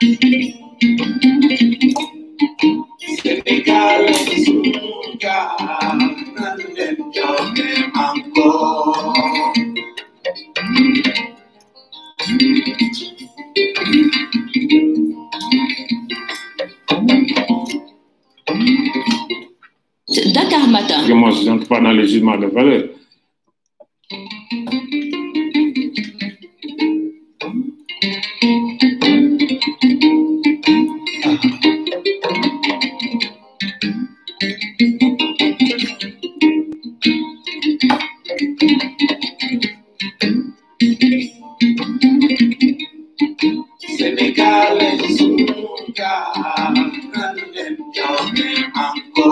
Senegal suka nanen joge mangko. Dakar Matin. Parce que moi, je n'entre pas dans les jugements de valeur. Senegal suka nanen joge mangko.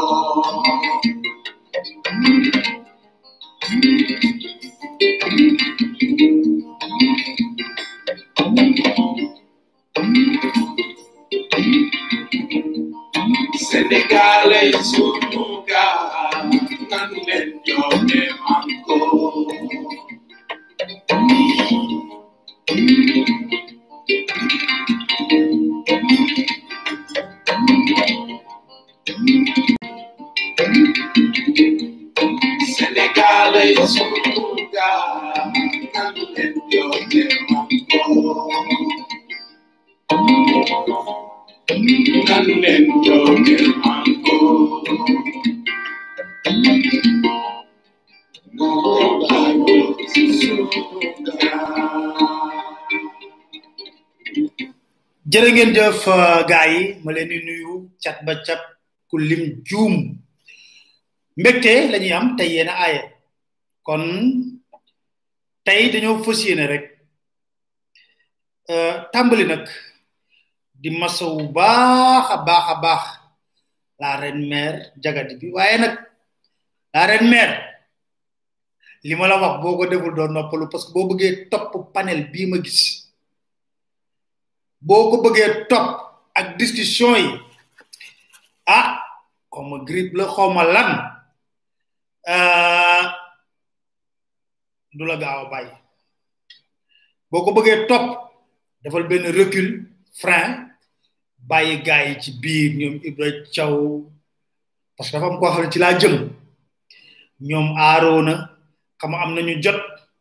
Senegal suka nanen joge mangko. Senegal suka nanen joge mangko. Nanen joge mangko. Senegal suka. jërë ngeen jëf gaay yi ma leen di nuyu cat ba cat ku lim juum mbégte la ñuy am tey yéen a aaye kon tey dañoo fas yéene rek euh, tàmbali nag di masawu baax a baax a baax la reine mère jagadi bi waaye nag la reine mère li ma la wax boo ko deful doo noppalu parce que boo bëggee topp panel bii ma gis boo ko bëggee topp ak discussion yi ah xawma grippe la xawma lan euh, du la gaaw a bàyyi boo ko bëggee topp defal benn recul frein bàyyi gars yi ci biir ñoom Ibra Thiaw parce que dafa am koo xam ne ci laa jëm ñoom aaroona xam nga am nañu jot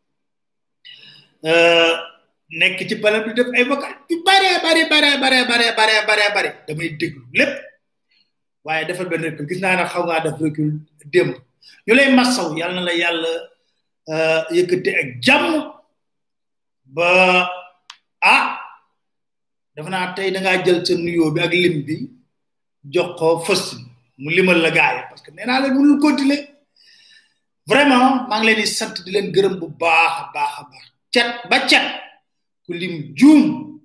euh, nekk ci bala bi def ay vocal yu bare bare bare bare bare bare bare bare damay déglu lépp waaye defal benn recul gis naa ne xaw ngaa def recul démb ñu lay massaw yàlla na la yàlla euh, yëkkate ak jàmm ba ah dafa naa tey da ngaa jël sa nuyoo bi ak lim bi jox ko fës mu limal la gaay parce que nee naa leen mënul continuer vraiment maa ngi leen di sant di leen gërëm bu baax a baax a baax cet ba cet ku lim juum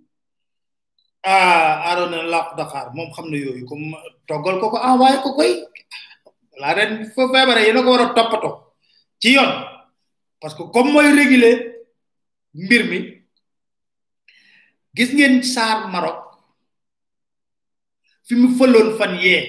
ah Arona làq Dakar moom xam na yooyu comme toggal ko ko envoyé ko koy laa ren fa feebare yéena ko war a toppatoo ci yoon parce que comme mooy réguler mbir mi gis ngeen saar Maroc fi mu fëloon fan yee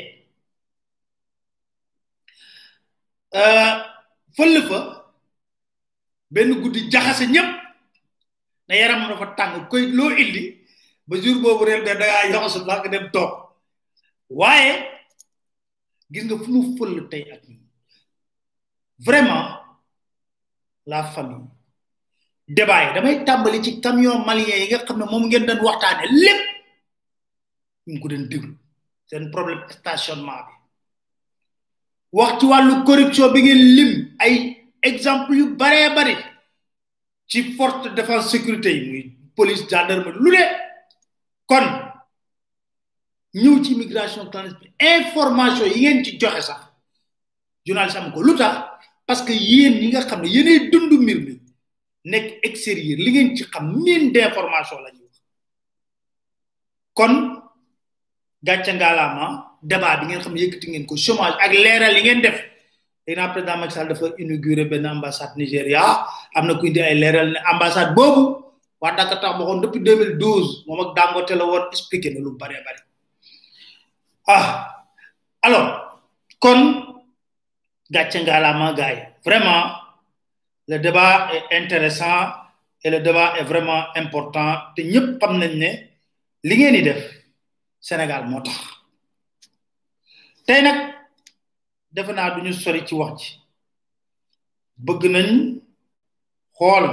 fëll fa benn guddi jaxase ñëpp na yaram dafa tàng koy loo indi ba jour boobu rek da dangaa yoxasu la nga dem toog waaye gis nga fu mu fëll tey ak ñi vraiment la famille débat yi damay tàmbali ci camion malien yi nga xam ne moom ngeen doon waxtaane lépp ñu ngi ko doon déglu seen problème stationnement bi wax ci wàllu corruption bi ngeen lim ay exemple yu baree bari ci force de défense sécurité yi muy police gendarmerie lu ne kon ñëw ci immigration clandestine information yi ngeen ci joxe sax journaliste am ko lu tax parce que yéen ñi nga xam ne yéenay dund mbir mi nekk extérieur li ngeen ci xam mine d'information la ñuy wax kon gàcce ngaalaama débat bi ngeen xam ne yëkkati ngeen ko chômage ak leeral yi ngeen def léegi naa président Macky Sall dafa inauguré benn ambassade Nigéria am na ku indi ay leeral ne ambassade boobu waa Dakar tax waxoon depuis 2012 moom ak Dangote la woon expliqué na lu bare bare ah alors kon gàcce ngaalaama gars yi vraiment le débat est intéressant et le débat est vraiment important te ñëpp xam nañ ne li ngeen di def Sénégal moo tax tey nag defe naa duñu sori ci wax ji bëgg nañ xool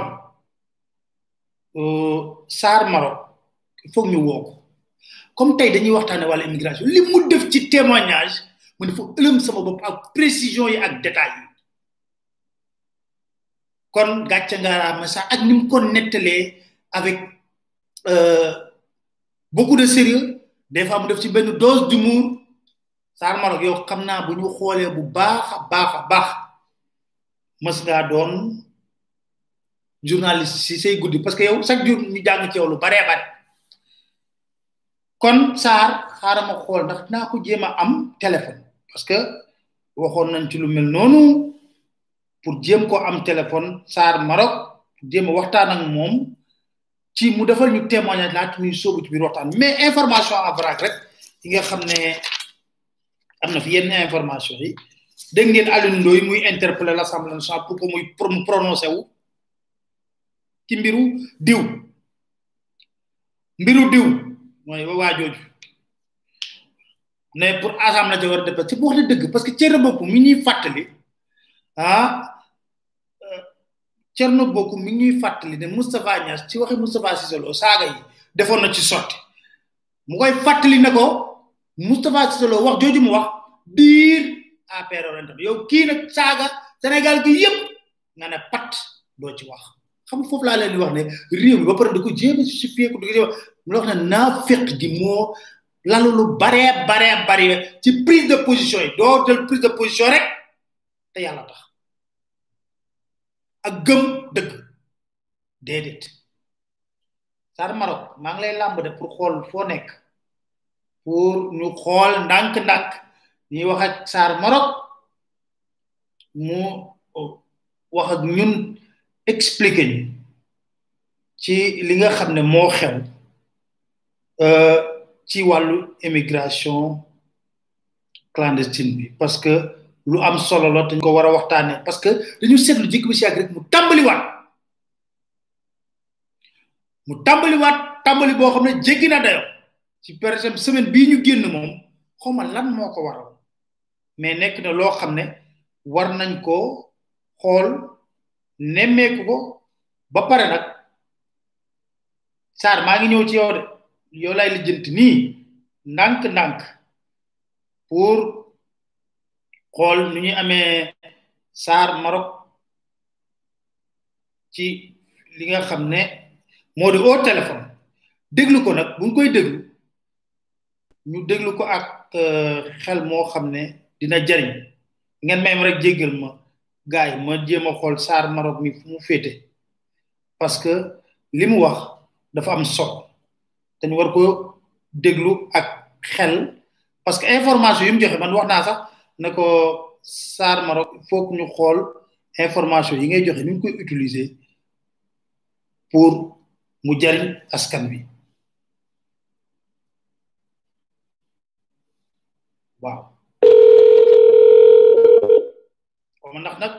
Saar Maroc il faut ñu woo ko comme tey dañuy waxtaane wàllu immigration li mu def ci témoignage mu dafa ëlëm sama bopp ak précision yi ak détails yi kon gàcce ngaaraama sax ak ni mu ko nettalee avec beaucoup de sérieux des fois mu def ci benn dose d'humour Saar Maroc yow xam naa bu ñu xoolee bu baax a baax a baax mës ngaa doon journaliste si say guddi parce que yow chaque jour ñu jàng ci yow lu baree bare kon Saar xaaral ma xool ndax naa ko jéem a am téléphone parce que waxoon nañ ci lu mel noonu pour jéem ko am téléphone Saar Maroc pour jéem a waxtaan ak moom ci mu defal ñu témoignage laata ñuy sóobu ci biir waxtaan mais information en vrac rek yi nga xam ne am na fi yenn information yi dégg ngeen Alioune Ndoye muy interpeller l'Assemblée nationale pour que muy mu prononcé wu ci mbiru diw mbiru diw mooy waa jooju ne pour assemblée la war a def ci wax na dëgg parce que Thierno Bocoum mi ñuy fàttali ah Thierno Bocoum mi ñuy fàttali ne Moustapha Niass ci waxi Moustapha Cissé Lo saaga yi defoon na ci sotti mu koy fàttali ne ko Moustapha Cissé Lo wax jooju mu wax biir APR orienté yow kii nag saaga Sénégal gi yëpp nga ne pat doo ci wax xam foofu laa leen di wax ne réew mi ba pare da ko jéem a justifié ko da ko jéem mu wax ne naa fekk gi moo lalu lu baree baree bari ci prise de position yi doo jël prise de position rek te yàlla tax ak gëm dëgg déedéet Saar Maroc maa ngi lay làmb de pour xool foo nekk pour ñu xool ndànk-ndànk ñuy wax ak Saar Maroc mu wax ak ñun expliquer ñu ci li nga xam ne moo xew ci wàllu immigration clandestine bi parce que lu am solo la dañ ko war a waxtaanee parce que dañu seetlu jikko bi si yàgg rek mu tàmbaliwaat mu tàmbaliwaat tàmbali boo xam ne jéggi na dayo ci par exemple semaine bii ñu génn moom xawma lan moo ko waral mais nekk na loo xam ne war nañ ko xool nemmeeku ko ba pare nag Saar maa ngi ñëw ci yow de yow lay lijjanti nii ndànk-ndànk pour xool nu ñuy amee Saar Maroc ci li nga xam ne moo di au téléphone déglu ko nag bu ñu koy déglu ñu déglu ko ak xel moo xam ne dina jariñ ngeen may ma rek jéggal ma gaay ma jéem a xool Saar Maroc mi fu mu féete parce que li mu wax dafa am solo dañu war ko déglu ak xel parce que information yi mu joxe man wax naa sax ne ko Saar Maroc il faut que ñu xool information yi ngay joxe ni ñu koy utiliser pour mu jariñ askan wi waaw xaw ma ndax nag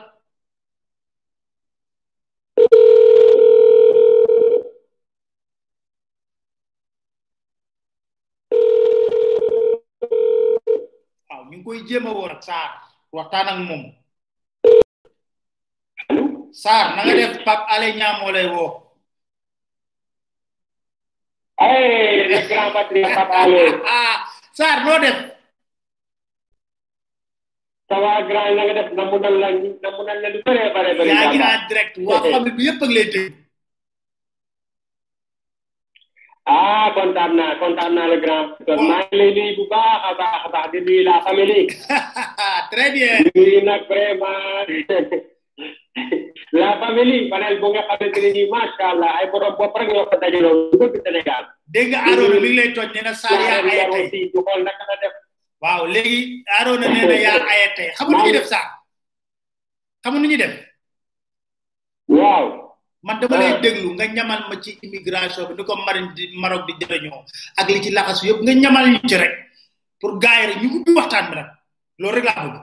waaw ñu ngi koy jéem a woon ak Saar waxtaan ak moom Saar na nga def Pape Alé Niang moo lay woo Hey, le grand patriote Pape Alé. ah Saar noo def Ça va grand na nga def namu nan la namu nan la lu bare bare bare. yaa ngi en direct waa famille bi yëpp ak lay dégg Ah, kontaan naa kontaan naa le grand. Kon maa ngi lay nuyu bu baax a baax a baax di nuyu la famille. très bien nuyu nag vraiment la famille panel bu nga xamante ne nii macha allah ay borom bopp rek ñoo ko dajaloo lu bëgg Sénégal. dégg nga Arona mi ngi lay toj nee na Saar yaa aye tey aussi du xool naka la def. waaw léegi Arona nee na yaa aye tey xam nga nu ñuy def Saar xam nga nu ñuy def waaw. man dama lay déglu nga ñamal ma ci immigration bi ni ko Marine di Maroc di jëriñoo ak li ci laxasu yëpp nga ñamal ñu ci rek pour gars yi rek ñu ubbi waxtaan bi nag loolu rek laa bëgg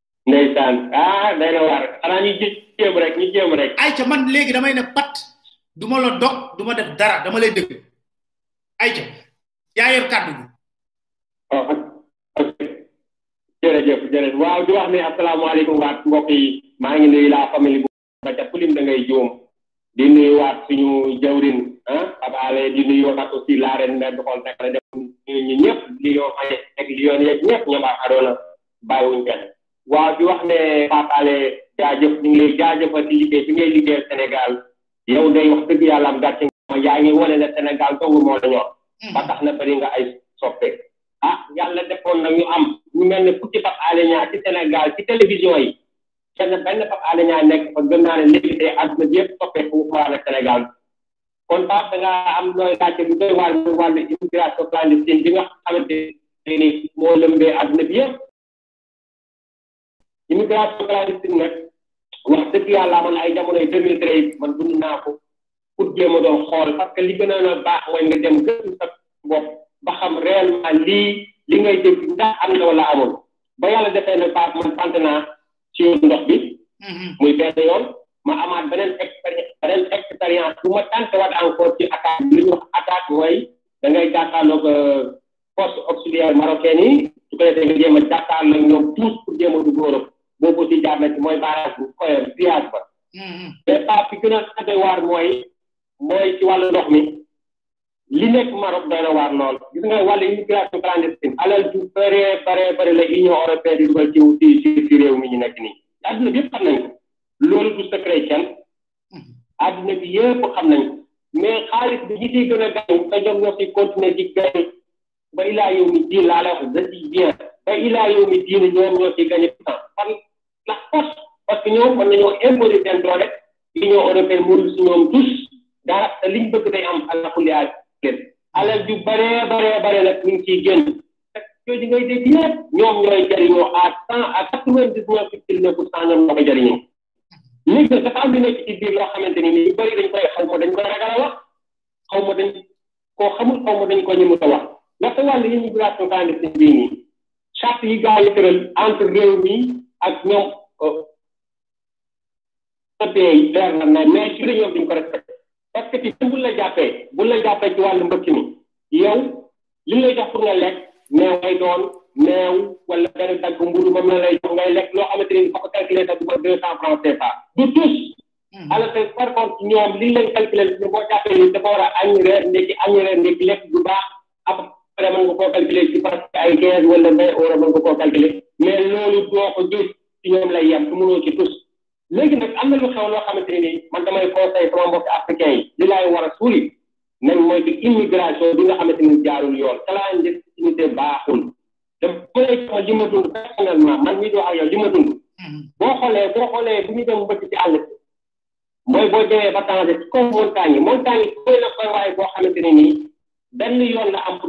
ndeysaan ah day na waar xanaa ñu jéem rek ñu jéem rek. ay ca man léegi damay ne pat duma la dog duma def dara dama lay dégg ayca yaa yor kàddu gi oh ok jërëjëf jërëjëf waaw di wax ne asalaamaaleykum waat mbokk yi maa ngi nuyu la famille bu ba ca kulim da ngay juum di nuyu waat suñu jawrin ah abaale di nuyu waat aussi la ren ne doxoon rek la def nuyu ñu ñëpp li yoo xaye ak li yoon yeeg ñëpp ñoom ak adoona bàyyiwuñ kenn waaw di wax ne papaale jaajëf ñu ngi lay jaajëfal ci liggéey bi ngay liggéeyal Sénégal yow day wax dëgg yàlla am gàcce nga yaa ngi wane ne Sénégal dong moo la ñor ba tax na bari nga ay soppe ah yàlla defoon na ñu am ñu mel ne fukki Pape Alé Niang ci Sénégal ci télévision yi kenn benn Pape Alé Niang nekk fa gëm naa ne léegi tey àdduna bi yëpp toppee fu mu la Sénégal kon Pape da nga am looy gàcce lu doy waar muy wàllu immigration clandestine bi nga xamante ne ni moo lëmbee àdduna bi yëpp immigration clandestine nag wax dëgg yàlla man ay jamonoy deux mille treize man dund naa ko pour jéem a doon xool parce que li gën a baax mooy nga dem gëstu sa bopp ba xam réellement lii li ngay dégg ndax am na wala amul ba yàlla defee ne Pape man sant naa ci ndox bi muy benn yoon ma amaat beneen expérience beneen expérience bu ma tante waat encore ci attaque bi li ñu wax attaque mooy da ngay jàkkaarloog poste auxiliaire marocain yi su ko defee nga jéem a jàkkaarloog ñoom tous pour jéem a dugg Europe boobu aussi jaar na ci mooy barrage bu koy triage ba mais Pape fi gën a sant waar mooy mooy ci wàllu ndox mi li nekk Maroc doy na waar lool gis nga wàllu immigration clandestine alal ju bëree bëree bëri la union européenne di dugal ci ci ci réew mi ñu nekk nii àdduna bi yëpp xam nañ ko loolu du secret kenn àdduna bi yëpp xam nañ ko mais xaalis bi ñi ciy gën a gañ te ñoom ñoo ciy continuer di gañ ba ilaa yow mi diin laa la wax je dis bien ba ilaa yow mi diin ñoom ñoo ciy gañe temps par la force parce que ñoom mën nañoo imposer seen doole union européenne mënul si ñoom tous dara te liñ bëgg day am alakulli génn alal ju baree baree bare nag ñu ngi ciy génn yooyu ngay dégg yëpp ñoom ñooy jëriñoo à cent à quatre vingt dix neuf virgule neuf pour cent ñoom ñoo koy jëriñoo léegi nag dafa am lu nekk ci biir loo xamante ni ñu bëri dañ koy xaw ma dañ koy ragal a wax xaw ma dañ koo xamul xaw ma dañ ko ñëmu a wax ndaxte wàllu immigration clandestine bii nii charte yi gaa yi tëral entre réew mi ak ñoom pays leer na na mais ci ñoom duñ ko respecté parce que ci bu la jàppee bu la jàppee ci wàllu mbëkk mi yow li lay jox pour nga lekk meew ngay doon meew wala benn dagg mburu moom la lay jox ngay lekk loo xamante ni fa ko calculé sax du ko deux cent francs CFA du tous alors que par contre ñoom li leen calculé ni boo jàppee ni dafa war a añ reer ndekki añ reer ndekki lekk du baax après mën nga koo calculé ci parce que ay quinze wala vingt euros mën nga koo calculé mais loolu doo ko gis ci ñoom lay yem su mënoo ci tous léegi nag am na lu xew loo xamante ne nii man damay conseil sama mbokk africain yi li laay war a suuli nañ mooy que immigration bi nga xamante ni jaarul yoon clandestinité baaxul dama lay sama li ma dund personnellement man mii di wax ak yow li ma dund boo xoolee boo xoolee bu ñu dem mbëkk ci àll mooy boo demee ba changé ci kaw montagne yi montagne yi koy na koy waaye boo xamante ne nii benn yoon la am pour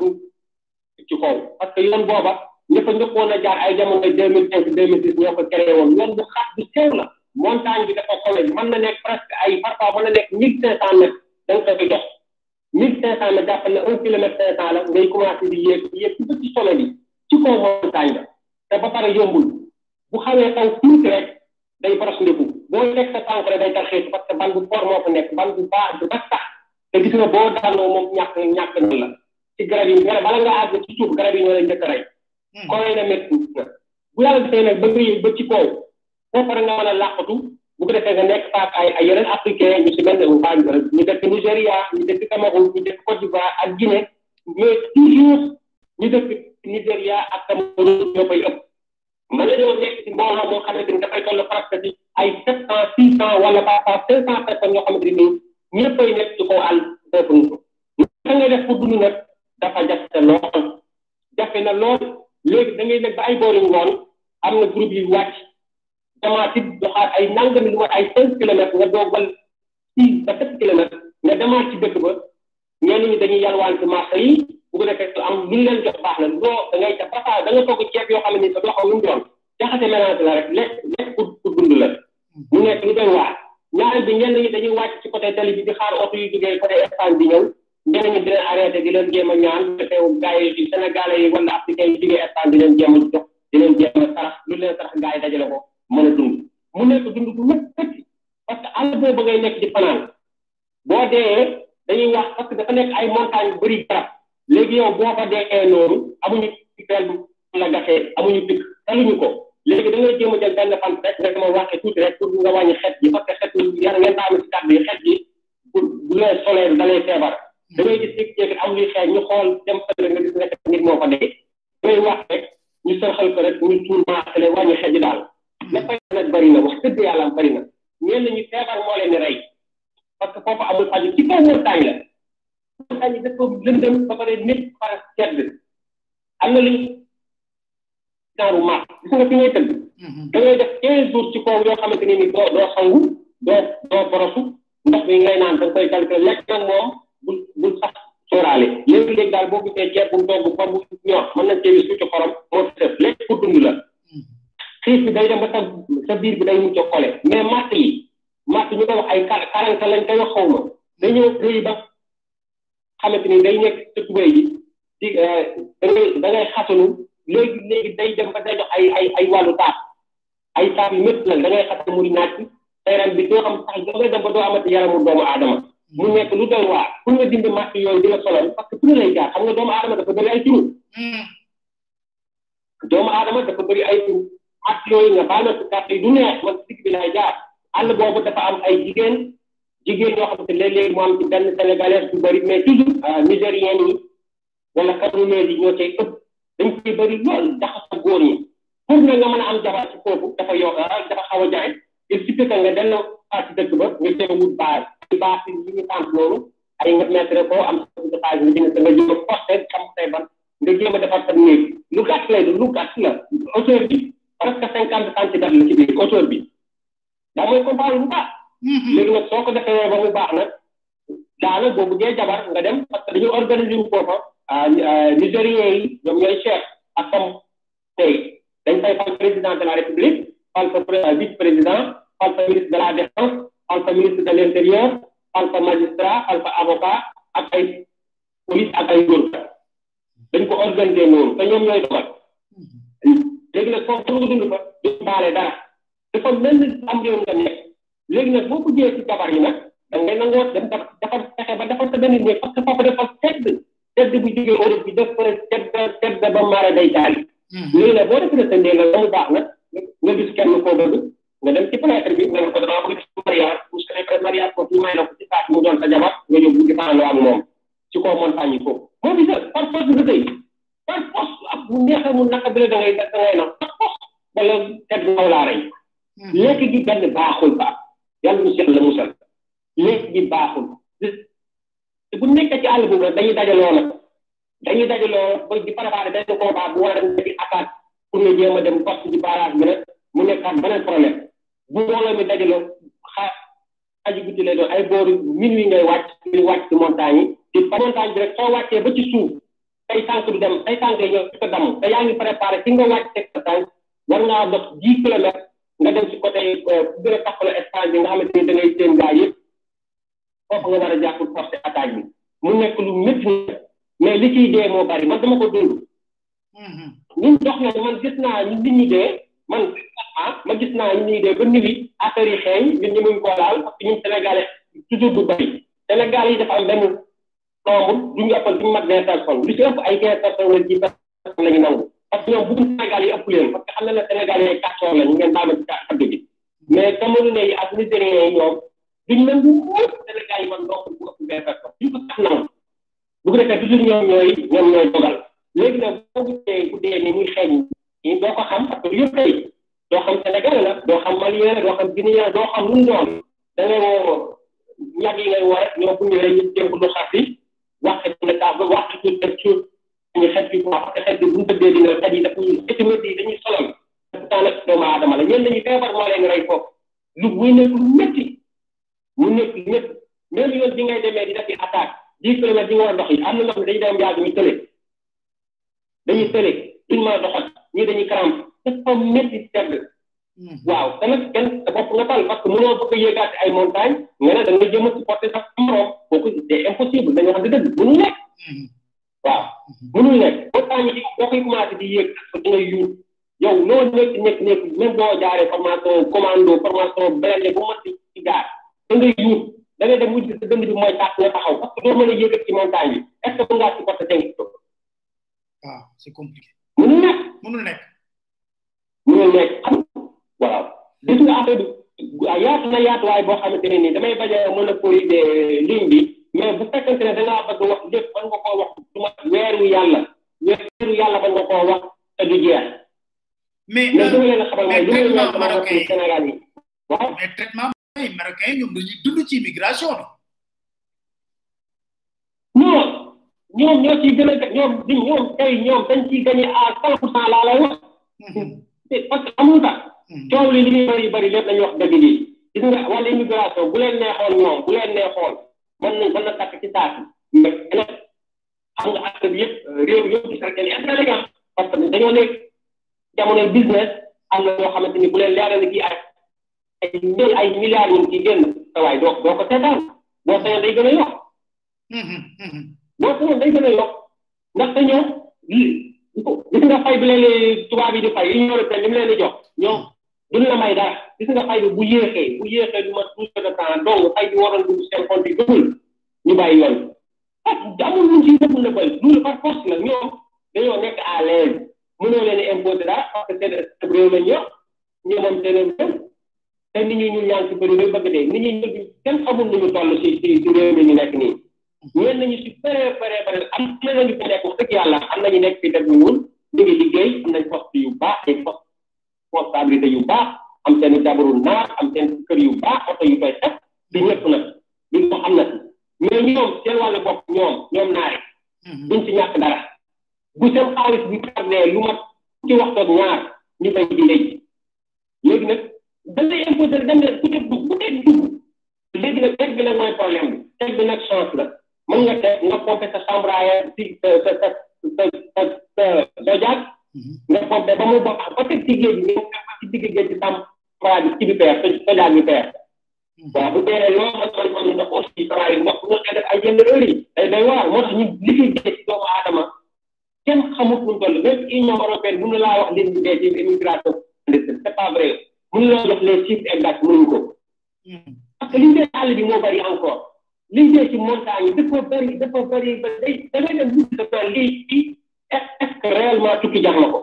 ci kaw parce que yoon booba ñëpp a njëkkoon a jaar ay jamono deux mille cinq deux mille six ñoo ko créé woon yoon bu xat bu sew la montagne bi dafa xole mën na nekk presque ay parfois mën na nekk mille cinq cent mètres da nga koy jox mille cinq cent mètres jàppal ne un kilomètre cinq cent la ngay commencé di yéeg yéeg ci ci sommet bi ci kaw montagne ba te ba pare yombul bu xawee taw tuuti rek day boros ndiku boo nekk sa tànk rek day tarxeetu parce que ban bu fort moo ko nekk ban bu baax bu ba sax te gis nga boo daanoo moom ñàkk ñàkk na la ci garab yi garab bala nga àgg ci suuf garab yi ñoo lay njëkk a rey koy na métti na bu yàlla defee nag ba nga yëg ba ci kaw foofu rek nga mën a làqatu bu ko defee nga nekk faak ay ay yeneen africain ñu si mel ne waa ñu dëkk Nigéria ñu dëkk Cameroun ñu dëkk Côte d'Ivoire ak Guinée mais toujours ñu dëkk Nigéria ak Cameroun ñoo koy ëpp mën nañoo nekk si mbooloo moo xamante ni dafay toll presque ci ay sept cent six cent wala parfois cinq cent personnes yoo xamante ni ñëppay nekk ci kaw àll foofu naka ngay def pour dund nag dafa jafe lool jafe na lool léegi da ngay nekk ba ay boori ngoon am na groupe yi wàcc demaat it doxaat ay nangami lu mat ay cinq kilomètres nga doogal six ba sept kilomètres nga demaat ci dëkk ba ñenn ñi dañuy yalwaan ci marché yi bu ko defee am lu leen jox baax na doo da ngay def parfois da nga togg ceeb yoo xam ne ni sa doo xam lu mu doon jaxase mélange la rek lekk lekk pour pour dund la mu nekk lu doy waar ñaareel bi ñenn ñi dañuy wàcc ci côté tali bi di xaar oto yu jógee côté Espagne bi ñëw ñenn ñi di leen arrêté di leen jéem a ñaan defee gars yi sénégalais yi wala africain yi jógee Espagne di leen jéem a jox di leen jéem a sarax lu leen sarax gars yi dajale ko mën a dund mu nekk dund bu métti parce que àll boobu ngay nekk di fanaan boo dee dañuy wax parce que dafa nekk ay montagne yu bëri garab léegi yow boo fa dee noonu amuñu pictel bu la gasee amuñu pic taluñu ko léegi da ngay jéem a jël benn fan rek nga dama waxee tuuti rek pour nga wàññi xet gi parce que xet gi yar ngeen taami si kàddu yi xet gi bu bu lay soleil da lay feebar da ngay gis jékki-jékki am luy xeeñ ñu xool dem fële nga gis nekk nit moo fa dee da ngay wax rek ñu sërxal ko rek ñu tuur maasale wàññi xet gi daal dafay nag bëri na wax dëgg yàlla bëri na ñenn ñi feebar moo leen di rey parce que foofu amul faju ci kaw montagne la montagne yi dafa lëndëm ba pare nit par sedd am na luñ genre maas gis nga fi ngay tëdd da ngay def quinze jours ci kaw yoo xamante ni ni doo doo sangu doo doo borosu ndox bi ngay naan da nga koy calculer lekk nag moom bul bul sax sóoraale léegi-léegi daal boo gisee ceeb bu togg ba bu ñor mën nañ cee wis tuuti xorom moo fi def lekk pour dund la xiif bi day dem ba sa sa biir bi day mucc xole mais matt yi matt ñu koy wax ay karanta lañ koy wax xaw ma dañoo rëy ba xamante ni day nekk sa tubéy ji di da ngay da ngay xasanu léegi léegi day dem ba day jox ay ay ay wàllu taat ay taat yu métti la da ngay xasanu muy naaj sa yaram bi doo xam sax da ngay dem ba doo amati yaramu doomu aadama mu nekk lu doy waar pour nga dindi matt yooyu di la solal parce que fu lay jaar xam nga doomu aadama dafa bëri ay turu doomu aadama dafa bëri ay turu at yooyu nga baal na si kàtt yi du neex man digg bi laay jaar àll boobu dafa am ay jigéen jigéen yoo xam ne léeg-léeg mu am ci benn sénégalais bu bëri mais toujours nigérien yi wala camerounais yi ñoo cay ëpp dañ koy bëri lool jaxasoo góor ñi pour na nga mën a am jabar ci foofu dafa yo dafa xaw a jaay il suffit que nga delloo ci dëkk ba nga jéem wut base ci base yi ñu tànk loolu ay nga mettre ko am sa dépage nga jënd nga jéem a posté xam say ban nga jéem a defar sa néeg lu gàtt lay lu gàtt la hauteur bi presque cinquante centimètres la ci biir hauteur bi daa mooy comprendre bu baax léegi nag soo ko defee ba mu baax nag daana boo buggee jabar nga dem parce que dañu organiser wu foofa nigériens yi ñoom ñooy chef ak comme tey dañ fay fal président de la république fal fa vice président fal fa ministre de la défense fal fa ministre de l' intérieur fal fa magistrat fal fa avocat ak ay police ak ay góor dañ ko organiser noonu te ñoom ñooy dogal léegi nag foofu pour nga dund fa du baale dara dafa mel ni am réew nga nekk léegi nag boo ko jëlee ci jabar yi nag da ngay nangoo dem dafa dafa fexe ba dafa sa benn néeg parce que foofu dafa sedd sedd bu jógee Europe bi dafa sedd sedd ba maare day taali léegi nag boo defee sa néeg ba mu baax nag nga gis kenn koo bëgg nga dem ci fenêtre bi nga ne ko damaa bëgg ci mariage bu su nekkee mariage ko ñu may la ko ci saat mu doon sa jabar nga yóbbu di faandoo ak moom ci kaw montagne yi foofu moo bi sa par force nga tey par force ak bu neexee mu naka bi la da ngay da ngay nag par force wala tedd naw laa rey lekk gi benn baaxul ba yàlla mu seet la musal lekk gi baaxul te bu nekkee ci àll boobu nag dañuy dajaloo nag dañuy dajaloo ba di préparé benn combat bu war a dem di attaque pour nga jéem a dem poste ci barrage bi nag mu nekkaat beneen problème bu mbooloo mi dajaloo xaar aji guddi lay doon ay booru minuit ngay wàcc di wàcc ci montagne yi di montagne bi rek soo wàccee ba ci suuf say tànk du dem say tànk yi ñëw ci ko damm te yaa ngi préparé fi nga wàcc teg sa tànk war ngaa dox dix kilomètres nga dem ci côté fu gën a taxawal espace bi nga xamante ni da ngay seen gaa yëpp foofu nga war a jàpp forcé attaque bi mu nekk lu métti mais li ciy dee moo bari man dama ko dund ñun dox na man gis naa ñu nit ñi dee man ah ma gis naa ñu nit ñi dee ba nit yi affaire yi xeeñ ñun ñu muñ koo laal parce que ñun sénégalais toujours du bari sénégal yi dafa am benn nombre duñu ëppal duñu mat vingt personnes lu ci ëpp ay quinze personnes wala dix personnes la ñu nangu parce que ñoom bëgg Sénégal yi ëpp leen parce que xam na ne Sénégal yi kàccoor la ñu ngeen baal ma ci kaddu bi mais Camerounais yi ak Nigériens yi ñoom duñ nangu wóor Sénégal yi man nombre bu ëpp vingt personnes duñ ko sax nangu bu ko defee toujours ñoom ñooy ñoom ñooy dogal léegi nag boo gisee bu dee ni muy xeeñ ñi doo ko xam parce que yëpp tey doo xam Sénégal la doo xam Malien la doo xam Guinéen doo xam lu mu doon da ngay woo ñag yi ngay woo rek ñoom bu ñëwee ñu jéem ko du xas yi wax ne kaa ba wax ci tuuti rek ñu xet bi quoi parce que xet bi bu ñu tëddee dina xet yi dafa étimètres yi dañuy solal pourtant nag doomu aadama la ñenn ñi feebar moo leen rey foofu lu muy nekk lu métti mu nekk lu métti même yoon bi ngay demee di def attaque dix kilomètres yi nga war a dox yi am na ñoo xam ne dañuy dem yàgg ñu tële dañuy tële duñ mën a doxal ñii dañuy crampe dafa métti sedd waaw te nag kenn sa bopp nga tal parce que mënoo bëgg a yéegaat ay montagne nga ne da nga jëm a supporter sax morom kooku c'est impossible dañoo xam ne dëgg mënul nekk waaw mënul nekk montagne yi boo koy commencé di yéeg ak da ngay yuut yow loo nekk nekk nekk même boo jaaree formation commando formation blindé bu mat ci gaar da ngay yuut da ngay dem mujj sa dënd bi mooy tàkk nga taxaw parce que doo mën a yëgat ci montagne bi est ce que mën ngaa supporter cinq kilos waaw c'est compliqué mënul nekk mënul nekk mënul nekk xam waaw gis nga affaire bi yaatu na yaatuwaay boo xamante ne nii damay bañ a monopoliser ligne bi mais bu fekkente ne da ngaa bëgg wax lépp mën nga koo wax du ma weeru yàlla weeru yàlla mën nga koo wax te du jeex mais mais dama leen a xamal mooy mais li ma leen traitement sama mbokk marocain yi Sénégal yi waaw mais traitement ay marocain yi ñoom dañuy dund ci immigration ñoom ñoom ñoo ciy gën a ñoom di ñoom tey ñoom dañ ciy gagné à cent pour cent laa lay wax bi parce que amul tax coow li li muy bëri bëri lépp nañu wax dëgg lii gis nga wàllu immigration bu leen neexoon ñoom bu leen neexoon mën na mën na takk ci saasi mais nag xam nga askan bi yëpp réew yëpp gis rek ne lañu am parce que dañoo nekk jamonoy business am na ñoo xamante ni bu leen leeral ni kii ay ay mil ay milliards ñu ngi ciy génn sa waay doo doo ko seetaan boo sañoon day gën a yokk boo sañoon day gën a yokk ndaxte ñoom li gis nga fay bi leen di tubaab yi di fay yi ñu européen li mu leen di jox ñoom duñ la may dara gis nga fay bi bu yéexee bu yéexee du ma douze heures de temps donc fay bi waroon dugg seen compte yi gëmul ñu bàyyi yoon ah amul luñ ciy def na bëri loolu par force la ñoom dañoo nekk à l'aise mënoo leen imposer dara parce que seen réew lañ yor ñu moom seen réew te nit ñi ñu ñaan ci bëri rek bëgg dee nit ñi ñu kenn xamul nu ñu toll ci ci ci réew mi ñu nekk nii ñeen nañu si bëree bëree bëri am na nañu fi nekk wax dëgg yàlla am nañu nekk fi def ñu wul ñu ngi liggéey am nañ poste yu baax ay poste responsabilité yu baax am seen jabaru naar am seen kër yu baax oto yu koy def di ñëpp nag li ko am na si mais ñoom seen wàllu bopp ñoom ñoom naari duñ ci ñàkk dara bu seen xaalis bi tardé lu mat ci waxtoog ñaar ñu koy di léegi léegi nag dañ lay imposer dem leen ku teg dugg ku teg dugg léegi nag teg bi nag mooy problème bi teg bi nag chance la mën nga teg nga pompé sa chambre à air si sa sa sa sa sa sa dojaag nga pompé ba mu bokk ba teg ci géej gi nga ci digg géej ci chambre bi ci bi peer dojaag bi peer waaw bu teeree loo ma toll ma ndox aussi saa yi ndox bu nga def ay yenn heure yi day day waar moo tax ñu liggéey géej ci doomu aadama kenn xamut fu mu toll même union européenne mënu laa wax lim bi dee ci immigration c'est pas vrai mënu laa jox les chiffres exacts mënuñu ko parce que liñ dee àll bi moo bari encore liñ dee ci montagne yi dafa bari dafa bari ba day da ngay dem gis dafa lii ci est ce que réellement tukki jar na ko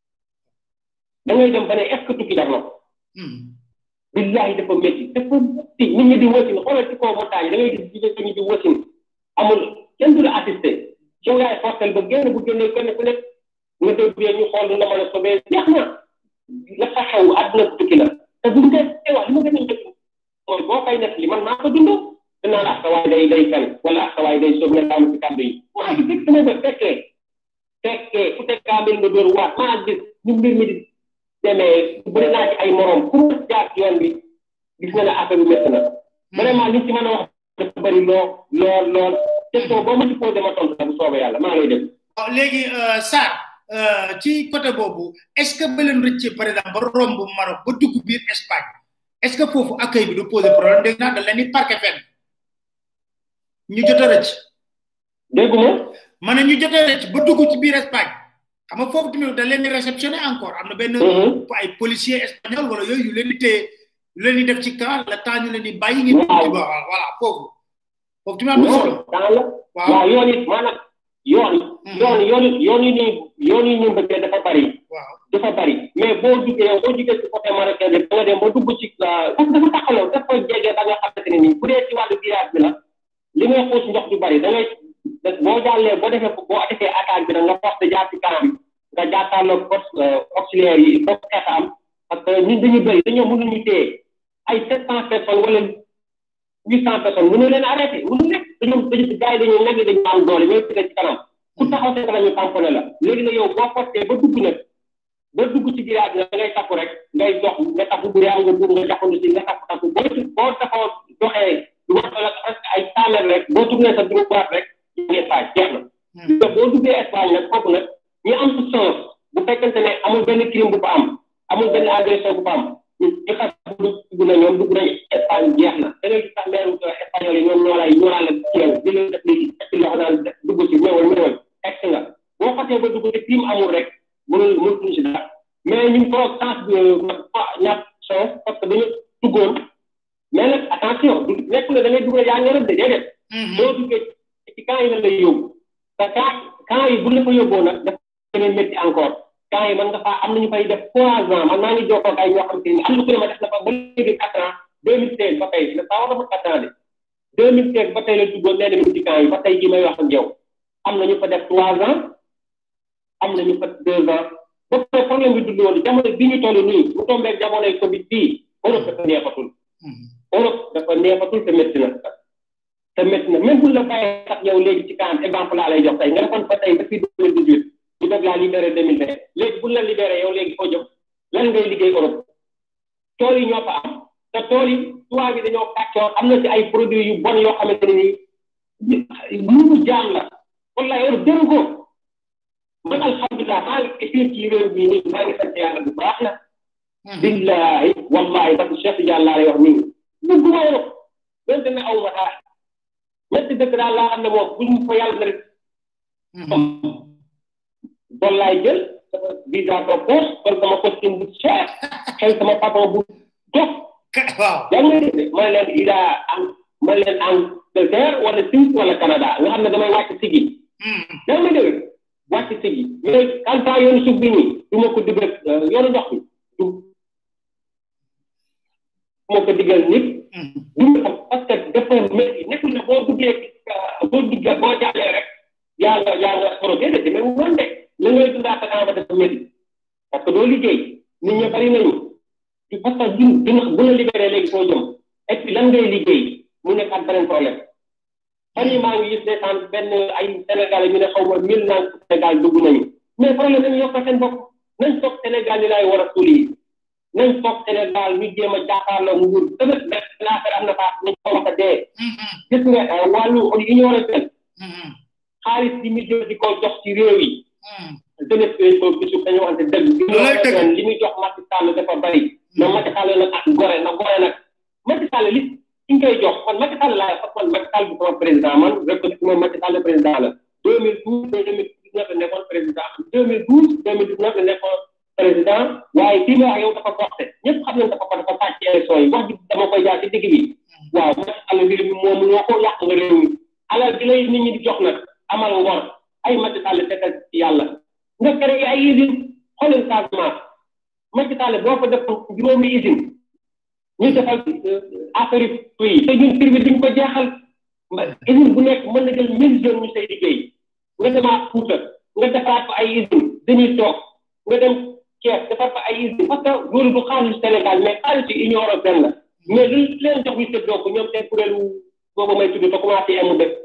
da ngay dem ba ne est ce que tukki jar na ko billahi dafa métti dafa métti nit ñi di wasin xoolal ci kaw montagne da ngay gis jigéen ñi di wasin amul kenn du la assisté yow yaay fortel ba génn bu génnee kenn ku nekk nga dégg ñu xool lu la mën a sobee jeex na la fa xew àdduna bu tukki la te bu ñu dee wax li ma gën a njëkk mooy boo koy nekk li man maa ko dund dinaa la asawaay day day fen wala asawaay day soob nga daanu ci kàddu yi maa ngi fekk sama ba fekkee fekkee fu teg kaamil nga dóor waat maa gis ñu mbir mi di demee bëri naa ci ay morom ku ma jaar ci yoon bi gis nga ne affaire bi métti na vraiment liñ ci mën a wax dafa bëri lool lool lool question boo ma ci posé ma tontu la bu soobee yàlla maa lay def waaw léegi Sarr ci côté boobu est ce que ba leen rëccee par exemple ba romb Maroc ba dugg biir Espagne est ce que foofu accueil bi du poser problème dégg naa da leen di parqué fenn ñu jot a rëcc dégguma ma ne ñu jot a rëcc ba dugg ci biir Espagne xam nga foofu tamit da leen di réceptionné encore am na benn ay policier espagnol wala yooyu yu leen di téye yu leen di def ci camp le temps ñu leen di bàyyi ngeen dugg ci ba voilà foofu foofu tamit am na solo waaw waaw yoon it maanaam yoon yoon yoon yoon yi nii yoon yi ñu mbëkkee dafa bari waaw dafa bari mais boo duggee yow boo duggee ci côté marocain bi da nga dem ba dugg ci parce que dafa taxaloo dafa jege ba nga xamante ne nii bu dee ci wàllu virage bi la li ngay xuus ndox du bari da ngay boo jàllee boo defee boo defee attaque bi nag nga forcé jaar ci kanam nga jàkkaarloo force auxiliaire yi il faut que am parce que ñun dañuy bëri dañoo mënuñu téye ay sept cent personnes wala huit cent personnes mënu leen arrêté mënu nekk dañoo dañu gars yi dañoo nekk dañu am doole ñooy tëgg ci kanam ku taxaw seen kanam ñu tamponné la léegi nag yow boo forcé ba dugg nag ba dugg ci village bi da ngay takku rek ngay dox nga takku bu yaa nga dugg nga jaxandu si nga takku takku boo boo taxaw doxee lu wax la presque ay cent rek boo tourné sa droite rek ñu Espagne jeex na boo duggee Espagne nag foofu nag ñu am ci chance bu fekkente ne amul benn crime bu fa am amul benn agression bu fa am ñu xas dugg na ñoom dugg nañu Espagne jeex na da ngay gis sax meeru espagnol yi ñoom ñoo lay ñoo laa la ceew di leen def léegi ci loxo naan dugg ci ñëwal ñëwal ex nga boo xasee ba dugg te crime amul rek mënul mënul ci dara mais ñu ngi toog chance bi ñàkk chance parce que dañu duggoon mais nag attention du nekk na da ngay dugal yaa ngi rëb de déedéet boo duggee ci camp yi la lay yóbbu te camp camp yi bu la fa yóbboo nag dafa gën a métti encore camp yi man nga faa am nañu fay def trois ans man maa ngi jokkoo ak ay ñoo xam te ni am na ku ne ma def na fa ba léegi quatre ans deux mille seize ba tey ne saa war na fa quatre ans de deux mille seize ba tey la duggoon nee na mi ci camp yi ba tey ji may wax ak yow am na ñu fa def trois ans am na ñu fa deux ans ba pare problème bi dund woon jamono bi ñu toll nii bu tombee jamonoy covid bii Europe dafa neexatul Europe dafa neexatul te métti na te métti na même bu la bàyyee sax yow léegi ci kanam exemple laa lay jox tey nga defoon fa tey depuis deux mille dix huit ñu def laa libéré deux mille vingt léegi bu la libéré yow léegi foo jëm lan ngay liggéey Europe tool yi ñoo fa am te tool yi tubaab yi dañoo kàccoor am na ci ay produits yu bon yoo xamante ne nii mënu jaam la wallahi Europe jëru ko man alhamdulilah maa ngi fii ci réew mi nii maa ngi sant yàlla bu baax la billahi wallahi parce que Cheikh Tidiane laa lay wax nii bëgguma Europe donte ne aw ma dara ñetti dëkk daal laa xam ne moom buñ ko yàlla na rek bon laay jël sama visa ko poche kon sama costume bu cher xëy sama patron bu dof waaw yaa ngi dégg ma leen ida am ma leen Angleterre wala Suisse wala Canada nga xam ne damay wàcc sigi yaa ngi dégg wàcc sigi mais quand temps yoonu suuf bi nii du ma ko digal yoonu ndox bi du ma ko digal nit du ma xam parce que dafa métti nekkul ne boo duggee boo duggee boo jàllee rek yaa nga yaa nga proté de mais mu noonu de la ngay dundaa sa ba dafa métti parce que doo liggéey nit ñi bari nañu parce que du dina bu la libéré léegi foo jëm et puis lan ngay liggéey mu nekk ak beneen problème fan yi maa ngi gis ndeysaan benn ay Sénégal ñu ne xaw ma mille naan Sénégal dugg nañu mais problème nañu yokk seen bopp nañ toog Sénégal ni laay war a suul yi nañ toog Sénégal ñu jéem a jàkkaarloo nguur tamit benn affaire am na fa nañ ko wax a dee gis nga wàllu union européenne xaalis bi mu jël di ko jox ci réew yi jeunesse bi ko bisu dañu wante dëgg union européenne li muy jox Macky Sall dafa bari na Macky Sall nag ak gore na gore nag Macky Sall li ki ñu koy jox kon Macky Sall laa parce que man Macky Sall bi sama président man reconnaître moom Macky Sall président la 2012 deux mille dix neuf la nekkoon président 2012 2019 la nekkoon président waaye kii ma wax yow dafa porté ñëpp xam nañ dafa ko dafa sàcc élection yi wax bi dama koy jaar ci digg bi waaw Macky Sall réew mi moom loo ko yàq nga réew mi alal bi lay nit ñi di jox nag amal ngor ay Macky Sall tegal ci yàlla nga créé ay usine xoolal Casamance Macky Sall boo ko defoon juróomi usine ñu defal affaire yi te ñun prix bi duñ ko jeexal usine bu nekk mën na jël mille jeunes ñu say liggéey nga demaat Fuuta nga defaat fa ay usine dañuy toog nga dem Thiès defar fa ay usine parce que loolu du xaalis Sénégal mais xaalis ci Union européenne la mais lu leen jox ñu séddoo ko ñoom seen kuréelu boobu may tudd te commencé mu def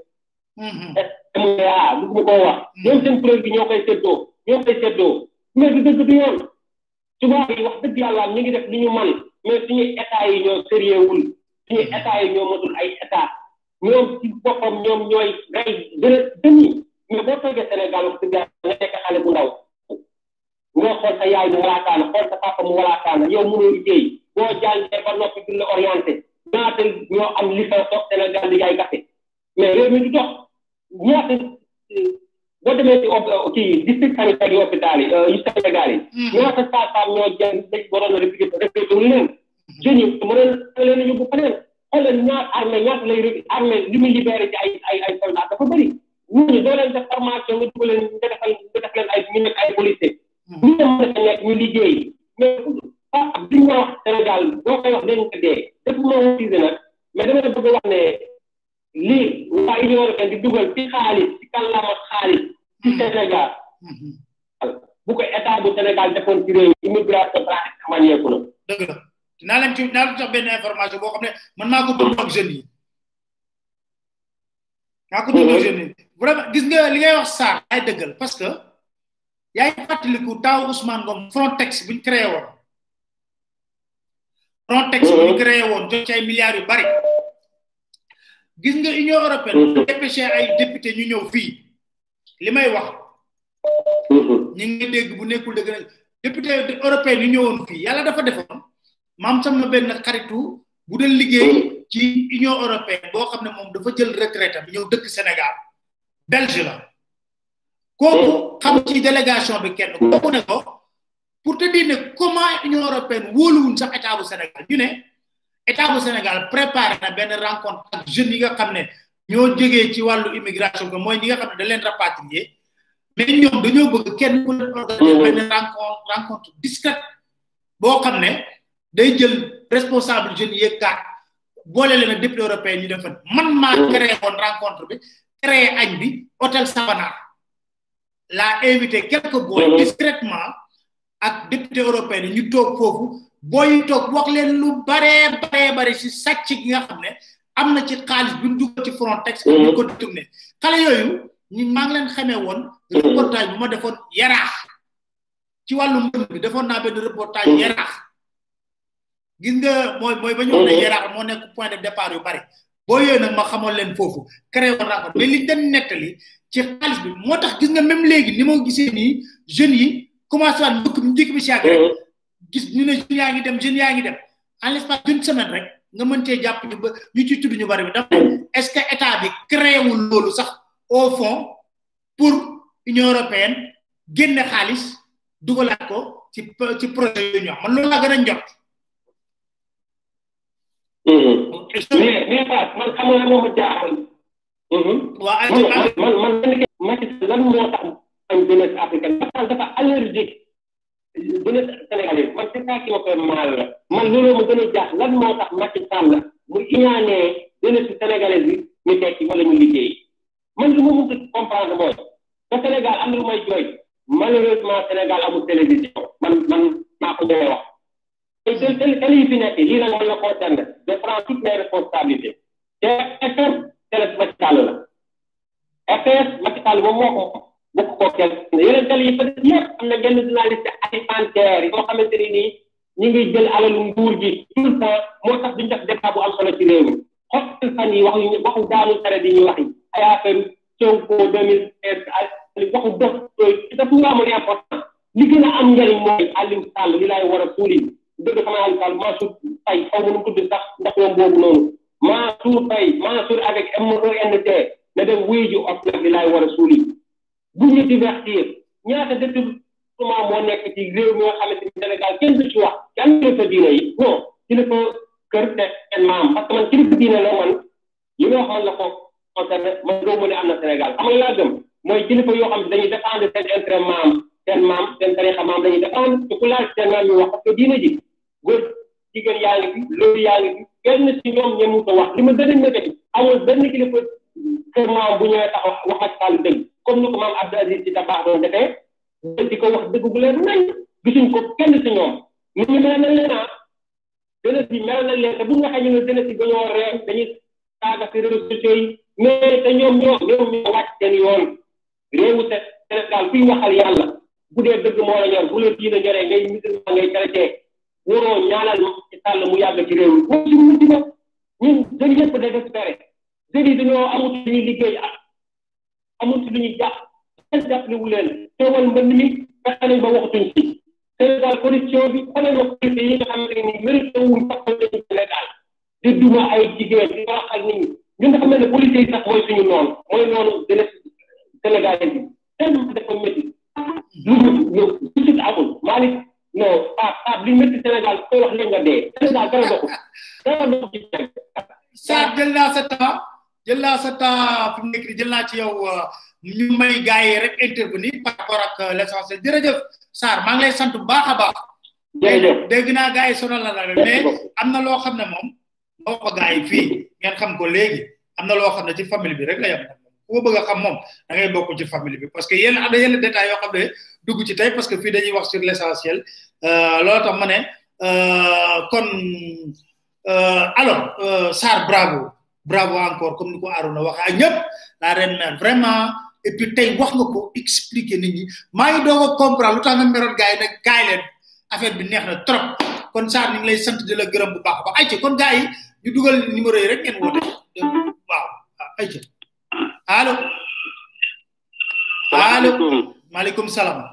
MDA du ma koo wax ñoom seen kuréel bi ñoo koy séddoo ñoo koy séddoo mais du dëgg du yoon tubaab yi wax dëgg yàlla ñu ngi def li ñu man mais suñu état yi ñoo sérieux wul suñu état yi ñoo matul ay état ñoom ci boppam ñoom ñooy rey dëna dëni mais boo toogee Sénégal wax dëgg yàlla nga nekk xale bu ndaw nga xool sa yaay mu walaakaana xool sa papa mu walaakaana yow mënoo liggéey boo jàngee ba noppi duñ la orienté ñaata ñoo am licence toog Sénégal di jaay café mais réew mi du dox ñaata boo demee ci kii district sanitaire yi hôpital yi yu Sénégal yi ñaata saa ñoo jàng dañ waroon a répliqué répliqué wu leen jeunes yi mënoon na leen a yóbbu feneen xoolal ñaar armée ñaata lay armée li muy libéré ci ay ay ay soldats dafa bëri ñooñu doo leen def formation nga dugal leen nga defal nga def leen ay ñu nekk ay policier ñu ne mën a nekk ñu liggéey mais ah bi ñu wax Sénégal boo koy wax dañ ko dee def ma wutise nag mais dama bëgg wax ne lii waa Union européenne di dugal ci xaalis ci kàllaama xaalis ci Sénégal bu ko état bu Sénégal defoon ci réew immigration pratique wàññeeku na dëgg la dinaa leen ci dinaa leen jox benn information boo xam ne man maa ko dund ak jeunes yi maa ko dund ak jeunes yi vraiment gis nga li ngay wax Sarr ay dëggal parce que yaa ngi fàttaliku taaw Ousmane Ngom Frontex bu ñu créé woon Frontex bu ñu créé woon jot ci ay milliards yu bari gis nga Union européenne dépêché ay député ñu ñëw fii li may wax ñu ngi dégg bu nekkul dëgg nag député européen yi ñëwoon fii yàlla dafa defoon maam sama benn xaritu bu doon liggéey ci union européenne boo xam ne moom dafa jël retraite am ñëw dëkk Sénégal belge la kooku xam ci délégation bi kenn kooku ne ko pour te dire ne comment union européenne wóoluwuñ sax état bu Sénégal ñu ne état bu Sénégal préparé na benn rencontre ak jeunes yi nga xam ne ñoo jógee ci wàllu immigration ko mooy ñi nga xam ne da leen rapatrier mais ñoom dañoo bëgg kenn ku leen organiser benn rencontre rencontre discrète boo xam ne day jël responsable jeunes yeeg kaat boole leen ak député européen ñu def fa man maa créé woon rencontre bi créé añ bi hôtel Savana laa invité quelques boy discrètement ak député européen yi ñu toog foofu booy toog wax leen lu baree baree bare si sàcc gi nga xam ne am na ci xaalis bi ñu dugal ci Frontex ak ñu ko détourné xale yooyu ñu maa ngi leen xamee woon reportage bu ma defoon yaraax ci wàllu mbënd bi defoon naa benn reportage yaraax gis nga mooy mooy ba ñu wax ne yaraax moo nekk point de départ yu bari boo yooyu nag ma xamoon leen foofu créé woon rencontre mais li dañ nettali ci xaalis bi moo tax gis nga même léegi ni ma gisee nii jeunes yi commencé waat mbëkk njëkk bi si yàgg rek gis ñu ne jeunes yaa ngi dem jeunes yaa ngi dem en l'espace d'une semaine rek nga mën cee jàpp ñu ba ñu ci tudd ñu bari bi dafa est ce que état bi créé wul loolu sax au fond pour union européenne génne xaalis dugalaat ko ci ci projet yooyu ñu am man loolu laa gën a njort mais mais Fass man xam nga moom ma jaaxal. waa ay man man man man Macky lan moo tax am jeunesse africaine parce que dafa allergique jeunesse sénégalaise man c'est ça qui ma fait mal la man loolu ma gën a jaax lan moo tax Macky Sall mu iñaanee jeunesse sénégalaise bi ñu tekki wala ñu liggéey man li ma mun a comprendre mooy te Sénégal am na lu may jooy malheureusement Sénégal amul télévision man man maa ko ñëwee wax. te te télé yi fi nekk lii nag man la concerne je prends toutes mes responsabilités te RTS télé Macky Sall la RTS Macky Sall moom moo ko bokk ko kenn yeneen télé yi fa des yëpp am na benn journaliste alimentaire yoo xamante ni nii ñu ngi jël alalu nguur gi tout le temps moo tax duñ def débat bu am solo ci réew mi xool fan yi waxu waxu daanu tere di ñu wax yi ay affaire Sonko deux mille seize ay waxu dof daf ñu amul important li gën a am njëriñ mooy Aliou Sall li laay war a suuli dëgg sama Aliou Sall Mansour Faye xaw ma nu mu tudd sax ndax ñoom boobu noonu Mansour Faye Mansour avec MENT na dem wuy ji of nag li laay war a suuli bu ñu divertir ñaata détournement moo nekk ci réew mi nga xamante ni Sénégal kenn du ci wax kenn kilifa diine yi non kilifa kër te seen maam parce que man kilifa diine la man li nga wax man la ko concerné man doo mu ne am na Sénégal xam nga laa gëm mooy kilifa yoo xam ne dañuy défendre seen intérêt maam seen maam seen tarixa maam dañuy défendre te ku laaj seen maam ñu wax parce que diine ji góor jigéen yaa ngi fi loolu yaa ngi fi kenn ci ñoom ñemu ko wax li ma gën a métti amul benn kilifa kër maam bu ñëwee taxaw wax ak Sall dëgg comme ni ko maam Abdou Aziz ci tabax doon defee di ko wax dëgg bu leen nañ gisuñ ko kenn ci ñoom nit ñi mel nañ leen ah jeunesse bi mel nañ leen te bu nga waxee ñu ne jeunesse bi dañoo réew dañuy saaga ci réseaux sociaux yi mais te ñoom ñoo ñoom ñoo wàcc seen yoon réewu Sénégal kuy waxal yàlla bu dee dëgg moo la ñor bu la diine ñoree ngay musulman ngay chrétien waroo ñaanal ci sàll mu yàgg ci réew mi moom suñu mucc ba ñun jeunes yëpp désespéré jeunes yi dañoo amut lu ñuy liggéey ak amut lu ñuy jàpp kenn jàppale wu leen teewal mbënd mi fexe nañ ba waxatuñ ci Sénégal corruption bi xoolal ma police yi nga xamante ni mérité wuñ sax dañu Sénégal di duma ay jigéen di wax ak nit ñi ñun nga xam ne police yi sax mooy suñu noonu mooy noonu jeunesse sénégalais bi tellement dafa métti lu ñu lu amul Malick non Pape Pape li métti Sénégal koy wax léegi nga dee Sénégal dara doxul dara doxul ci Sarr jël naa sa temps jël naa sa temps fi mu nekk nii jël naa ci yow ñu may gars yi rek intervenir par rapport ak l' essentiel jërëjëf Sarr maa ngi lay sant bu baax a baax. jërëjëf dégg naa gars yi sonal na la mais am na loo xam ne moom moo ko gars yi fii ngeen xam ko léegi am na loo xam ne ci famille bi rek la yem ku ko bëgg a xam moom da ngay bokk ci famille bi parce que yenn am na yenn détails yoo xam ne dugg ci tey parce que fii dañuy wax sur l' essentiel loolu tax ma ne kon alors Sarr bravo bravo encore comme ni ko Arona waxee ak ñëpp la reine mère vraiment et puis tey wax nga ko expliquer nit ñi maa ngi doog a comprendre lu tax nga meroon gars yi nag kaay leen affaire bi neex na trop kon Sarr ñu ngi lay sant di la gërëm bu baax a baax ayca kon gars yi ñu dugal numéro yi rek ngeen woote waaw ayca allo allo maaleykum salaam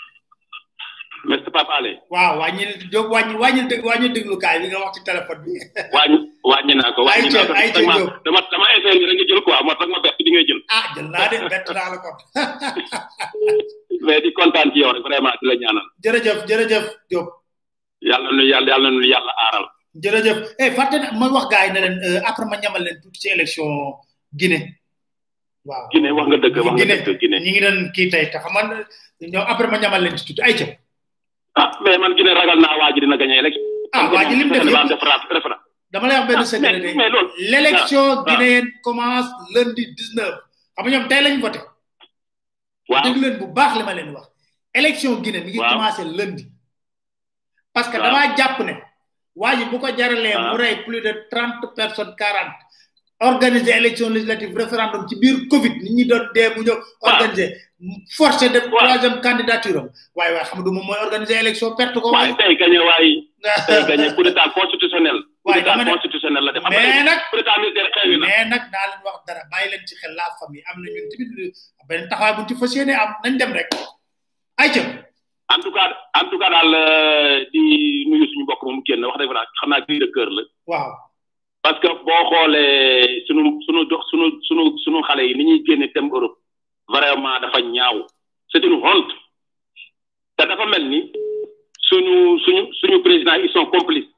Mr Papa Ale. waaw wàññi Diop wàññi wàññi dég wàññi déglukaay bi nga wax ci téléphone bi. wàññi wàññi naa ko. wàññi naa ko ay ca Diop dama dama essayé ni rek nga jël quoi moo tax ma bett di ngay jël. ah jël naa de bett naa la kon. mais di kontaan ci yow rek vraiment di la ñaanal. jërëjëf jërëjëf Diop. yàlla nu yàlla yàlla nu yàlla aaral. jërëjëf eh fàtte na ma wax gars yi ne leen euh, après ma ñamal leen tuuti ci élection Guinée waaw Guinée wax nga dëgg wax nga Guinée dëgg Guinée ñi ngi doon kii tey te xam nga ñoom après ma ñamal leen ci tuuti ay ca ah mais man Guinée ragal naa waa ji dina gagné élection ah waa ji lim def def yëpp def référendum dama lay wax benn Ah, secret mais- de mais loolu- l'élection ah. guinéenne commence lundi 19 xam nga ñoom tey lañ voté waaw déglu leen bu baax li ma leen wax élection Guinée mi ngi Waaw. commencé lundi parce que Waaw. damaa jàpp ne waa ji bu ko jaralee mu Ah. rey plus de trente personnes quarante organiser élection législative référendum ci biir Covid nit ñi doon dee mu ñëw organiser forcé de Waaw. troisième candidature am waaye waaye xam nga du moom mooy organiser élection perte ko waaye waaye tey gagné waaye tey gagné coup d'état constitutionnel coup Waaye d'état dama ne- constitutionnel la def xam nga mais nag coup d'état militaire xewi na mais nag naa leen wax dara bàyyi leen ci xel la famille am na ñun tamit benn taxawaay bu ñu ci fas yéene am nañ dem rek ay ca en tout cas en tout cas daal euh, di nuyu suñu mbokk moomu génn wax dëgg fa xam naa cri de cœur la waaw parce que boo xoolee sunu sunu dox sunu sunu sunu xale yi ni ñuy génne dem Europe vraiment dafa ñaaw c'est une honte te dafa mel ni suñu suñu suñu président ils sont complices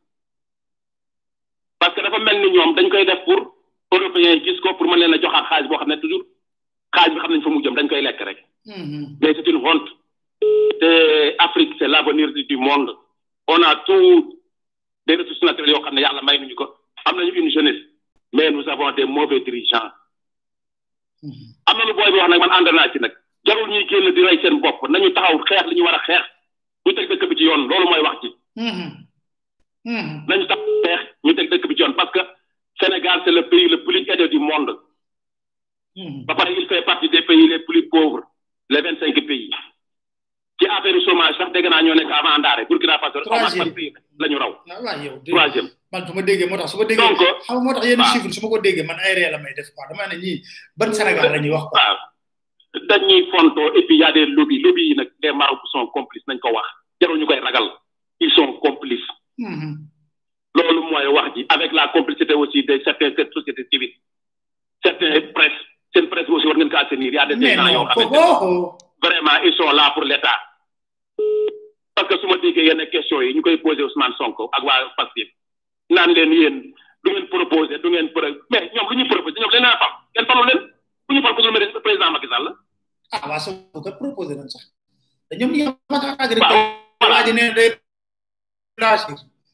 parce que dafa mel ni ñoom dañ koy def pour européens yi gis ko pour mën leen a joxaat xaalis boo xam ne toujours xaalis bi xam nañ fa mu jëm dañ koy lekk rek Mhm. mais c'est une honte te Afrique c'est l'avenir du du monde on a tout des ressources naturelles yoo xam ne yàlla may nañu ko am nañu une jeunesse mais nous avons des mauvais dirigeants Mhm. am na lu booy bi wax nag man ànd naa ci nag jarul ñuy génn di rey seen bopp nañu taxaw xeex li ñu war a xeex ñu teg dëkk bi ci yoon loolu mooy wax ci Mhm. Mhm. nañu tax xeex ñu teg dëkk bi ci yoon parce que Sénégal c'est le pays le plus aidé du monde Mhm. ba pare il fait partie des pays les plus pauvres les vingt cinq pays ci affaire chômage sax dégg naa ñoo nekk avant ndaare Burkina Faso Troisième. avant pays la ñu raw ah waaw yow dé- troisième man su ma déggee moo tax su ma déggee Donc, xam nga moo tax yenn waaw. chiffre su ma ko déggee man ay ree la may def quoi dama ne ñii ban Sénégal la ñuy wax quoi waaw dañuy fonto et puis y a des lobbies lobbies yi nag les marabouts sont complices nañ ko wax jarul ñu koy ragal ils sont complices Mhm. loolu mooy wax ji avec la complicité aussi de certaines sociétés civiles certains presse seen presse aussi war ngeen ko assainir y a des mais gens yoo non xamante foofu ne oh, vraiment ils sont là pour l'état parce que su ma déggee yenn questions yi ñu koy posé Ousmane Sonko ak waa Pastef naan leen yéen du ngeen proposé du ngeen pro mais ñoom lu ñuy proposé ñoom leen a fal kenn falu leen bu ñu fal ko lu mel ne président Macky Sall ah waa Sonko kat proposé nañ sax te ñoom ñi nga xamante ne waaw waa ji ne day blanchir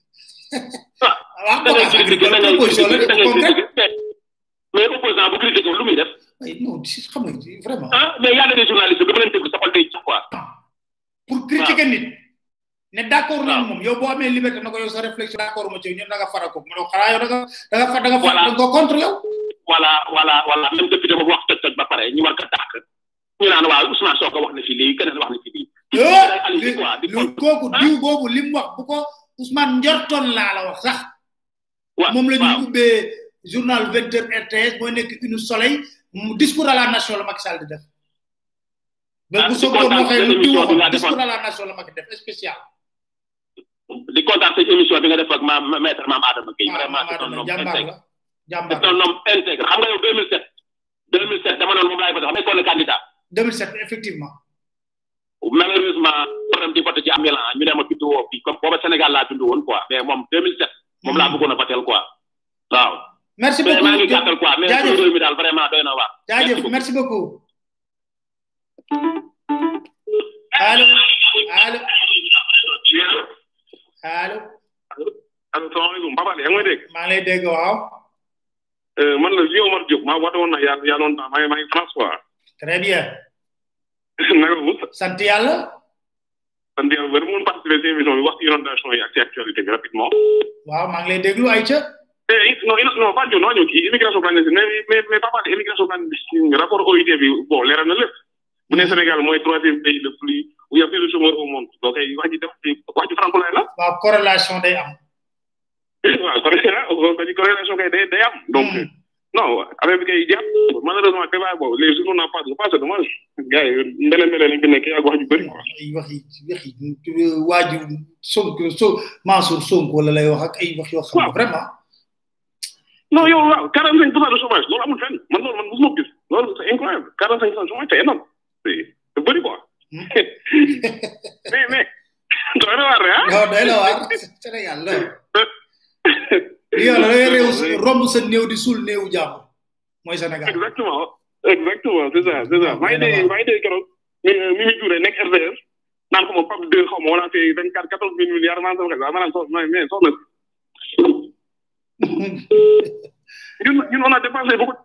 Ah, waaw da ngay bagage critiquer da agricole ngay proposition la critiquer da de ngay concret critiquer mais mais opposant bu critiquer lu muy def ay non si xam nga vraiment ah mais y a des journalistes bi dama leen déglu sa xol day ci quoi pour critiquer nit ne d'accord nañ waaw. moom yow boo amee liberté na ko yow sa réflexion d'accord ma ci yow ñun da nga fara ko mu ne ko xanaa yow da nga da nga fa da nga fa Voilà. da nga ko contre yow voilà voilà voilà même député boobu wax toj toj ba pare ñu war ko dàq ñu naan waaw Ousmane Sonko wax na fi lii keneen wax na fi lii oh day alibi li quoi di lu kooku diw boobu li mu wax bu ko Ousmane njortoon laa la wax sax waaw moom la waaw. ñuy ubbee journal 20 heures RTS mooy nekk une soleil mu discours à la nation la Macky Sall di def mais Ah, bu di Sonko kontaan moo xëy seen lu diw émission bi waxoon nga defoon. discours à la nation la Macky def spécial di kontaan sa émission bi nga def ak ma ma- maître maam Adama Gueye waaw vraiment Maam c'est un Adama homme jàmbaar intègre la jàmbaar c'est un homme intègre xam nga yow 2007 2007 dama noonu moom laay voté xam nga nekkoon na candidat 2007 effectivement malheureusement problème di voté ci am Milan ñu ne ma bindu woo fii comme booba Sénégal laa bindu woon quoi mais moom 2007 moom laa bëggoon a votel quoi waaw merci mais maa ngi beaucoup gàttal quoi mais jaajëf. suñu réew mi daal vraiment doy na waar jaajëf merci beaucoup allo allo allo allo salaamaaleykum Papa yaa ngi may dégg maa ngi lay dégg waaw man la Vieux Omar Diop maa woote woon na yaa yaa longtemps maa ngi maa ngi France quoi très bien naka mu sant yàlla sant yàlla ba mun participer ci émission bi wax ci inondation yi ak ci actualité bi rapidement waaw maa ngi lay déglu Aïcha eh non non non pas non ñëw kii immigration clandestine mais mais mais Papa immigration clandestine rapport OIT bi bon leeral na lépp bu ne Sénégal mooy troisième pays le plus où il y a plus de chômeurs au monde donc ay wax ji def wax ji franco la waaw corrélation day am waaw corrélation corrélation kay day day am donc Hmm. non affaire bi kay jàpp malheureusement débat boobu les journaux n'en parlent pas c'est dommage gars yi mbele mbele lañ fi nekk ak wax ju bëri quoi ay wax yi wax yi waaju Sonko so Mansour Sonko la lay wax ak ay wax yoo xam ne Waaw. vraiment non yow waaw quarante cinq pour cent de chômage loolu amul fenn man loolu man mosuma ko gis loolu c'est incroyable quarante cinq pour cent de chômage c'est énorme c'est c'est bëri quoi Hmm. mais mais doy na waar de ah non doy la waar Sénégal la romb sa néew di suul néewu jàmbur mooy Sénégal exactement exactement c'est ça c'est ça maa ngi dégg maa ngi dégg keroog Mimi Touré nekk RDS naan ko moom PAP 2 xaw ma wala fait vingt quatre quatorze mille milliards maa sama xel ma naan soxna mais soxna ñun ñun on a dépensé beaucoup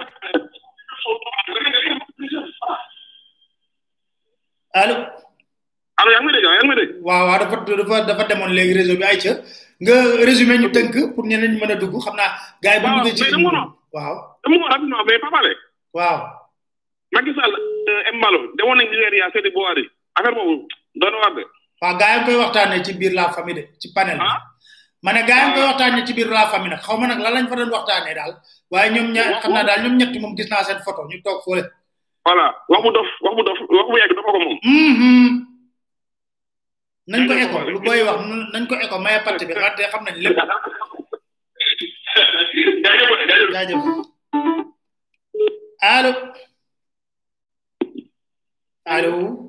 allo allo yaa ngi may dégg yaa ngi may dégg waaw waaw dafa dafa dafa demoon léegi réseau bi ay ca nga résumé ñu tënk pour ñeneen ñi mën a dugg xam naa gars yi bu Waaw, duggee ci mais dama ligne bi. waaw dama ko rapidement mais Papa Ale waaw Macky Sall Embalo demoon nañ Nigéria seeti Buhari affaire boobu doon na war de waaw gars yi ngi koy waxtaanee ci biir la famille de ci panel bi ah ma ne gars yi ngi koy waxtaanee ci biir la famille nag xaw ma nag lan lañ fa doon waxtaanee daal waaye ñoom ñaar xam naa daal ñoom ñett moom gis naa seen photo ñu toog fële voilà wax bu dof wax bu dof wax bu yegg dafa ko moom Mhm. nañ ko Nañ ko écho xool. lu booy wax nu- nañ ko écho maye parti bi wante xam nañ lépp jaajëf allo allo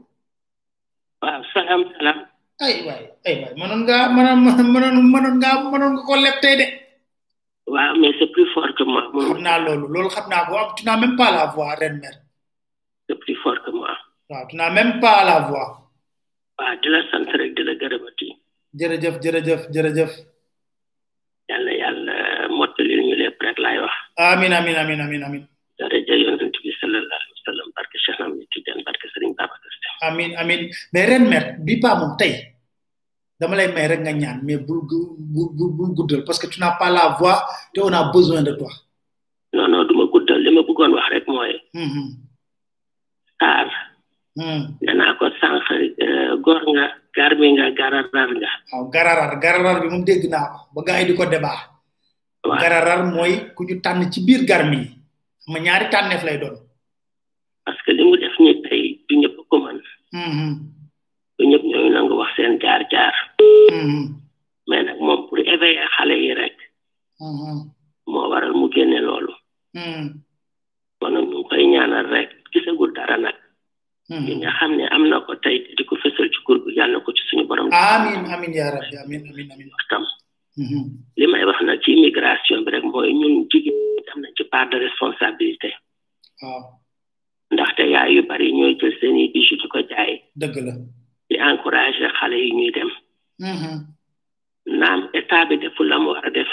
waaw salaam salaam ay waay ay waay mënoon ngaa mënoon mënoon mënoon ngaa mënoon nga ko leb tey de waaw mais c'est plus fort que moi xam moom naa loolu loolu xam naa ko am tu n'as même pas la voix ren mère c'est plus fort que moi waaw tu n'as même pas la voix waaw di la sant rek di la gërëmati jërëjëf jërëjëf jërëjëf yàlla yàlla mottali ñu lépp rek laay wax amin amin amin amin amin daraja yonent bi sallallahu alayhi wa sallam barke Cheikh Ahmed Tidiane barke Serigne Babacar Sy amin amin mais ren mère bi pas moom tey dama lay may rek nga ñaan mais bul gu- bul bul bul guddal parce que tu n'as pas la voix te on a besoin de toi non non du ma guddal li ma bëggoon wax rek mooy Mhm. Sarr Hmm. danaa ko sànq euh, góor nga garmi nga gararar nga waaw gararar gararar bi moom dégg naa ko ba gars yi di ko débat waaw gararar mooy ku ñu tànn ci biir garmi yi xam nga ñaari tànneef lay doon parce que li mu def ni tey du ñëpp ko mën Mhm. du ñëpp ñooy nangu wax seen jaar jaar Mhm. mais nag moom pour éveiller xale yi rek Mhm. moo waral mu génne loolu Mhm. kon nag ñu ngi koy ñaanal rek gisagul dara nag li Mhm. nga xam ne am na ko tey di ko fësal ci kur bi yàlla na ko ci suñu borom amin amin ya rabbi amin amin amin tam Mhm. li may wax nag ci immigration bi rek mooy ñun jigéen ñi am nañ ci part de responsabilité waaw ndaxte yaay yu bari ñooy jël seen i bijoux di ko jaay dëgg la di encourager xale yi ñuy dem Mhm. naam état bi deful la mu war a def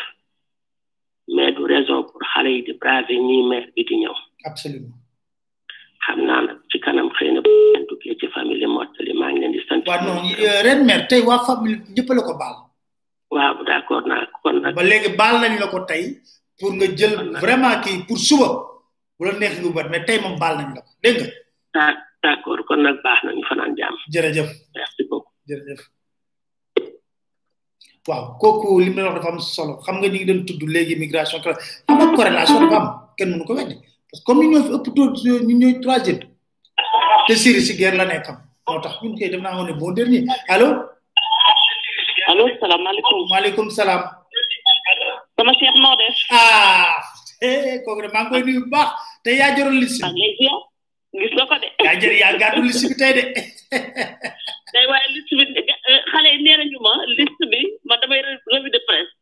mais du raison pour xale yi di braver nii maire bi di ñëw absolument xam naa nag ci kanam xëy na bu ngeen duggee ci famille mottali maa ngi leen di sant waa non euh, ren mère tey waa famille ñëpp la ko baal waaw d'accord naa kon nag ba léegi baal nañ la ko tey pour nga jël vraiment kii pour suba bu la neex nga bat mais tey moom baal nañ la ko dégg nga ah d'accord kon nag baax na ñu fanaan jàmm jërëjëf merci beaucoup jërëjëf waaw kooku li mu wax dafa am solo xam nga ñu ngi doon tudd léegi migration xam nga corrélation dafa am kenn mënu ko weddi parce que comme ñu ñoo fi ëpp taux ñu ñooy troisième te Syrie si guerre la nekkam moo tax ñun kay def naa woon ne bon dernier allo allo salaamaaleykum maaleykum salaam sama chef noo def ah eh kooku de maa ngi koy nuyu bu baax te yaa jëroon liste maa bi ngi lay ziar gis nga ko de yaa jër yaa gàddu liste bi tey de day waaye liste bi eh, xale yi nee nañu ma liste bi ma damay re- revue de presse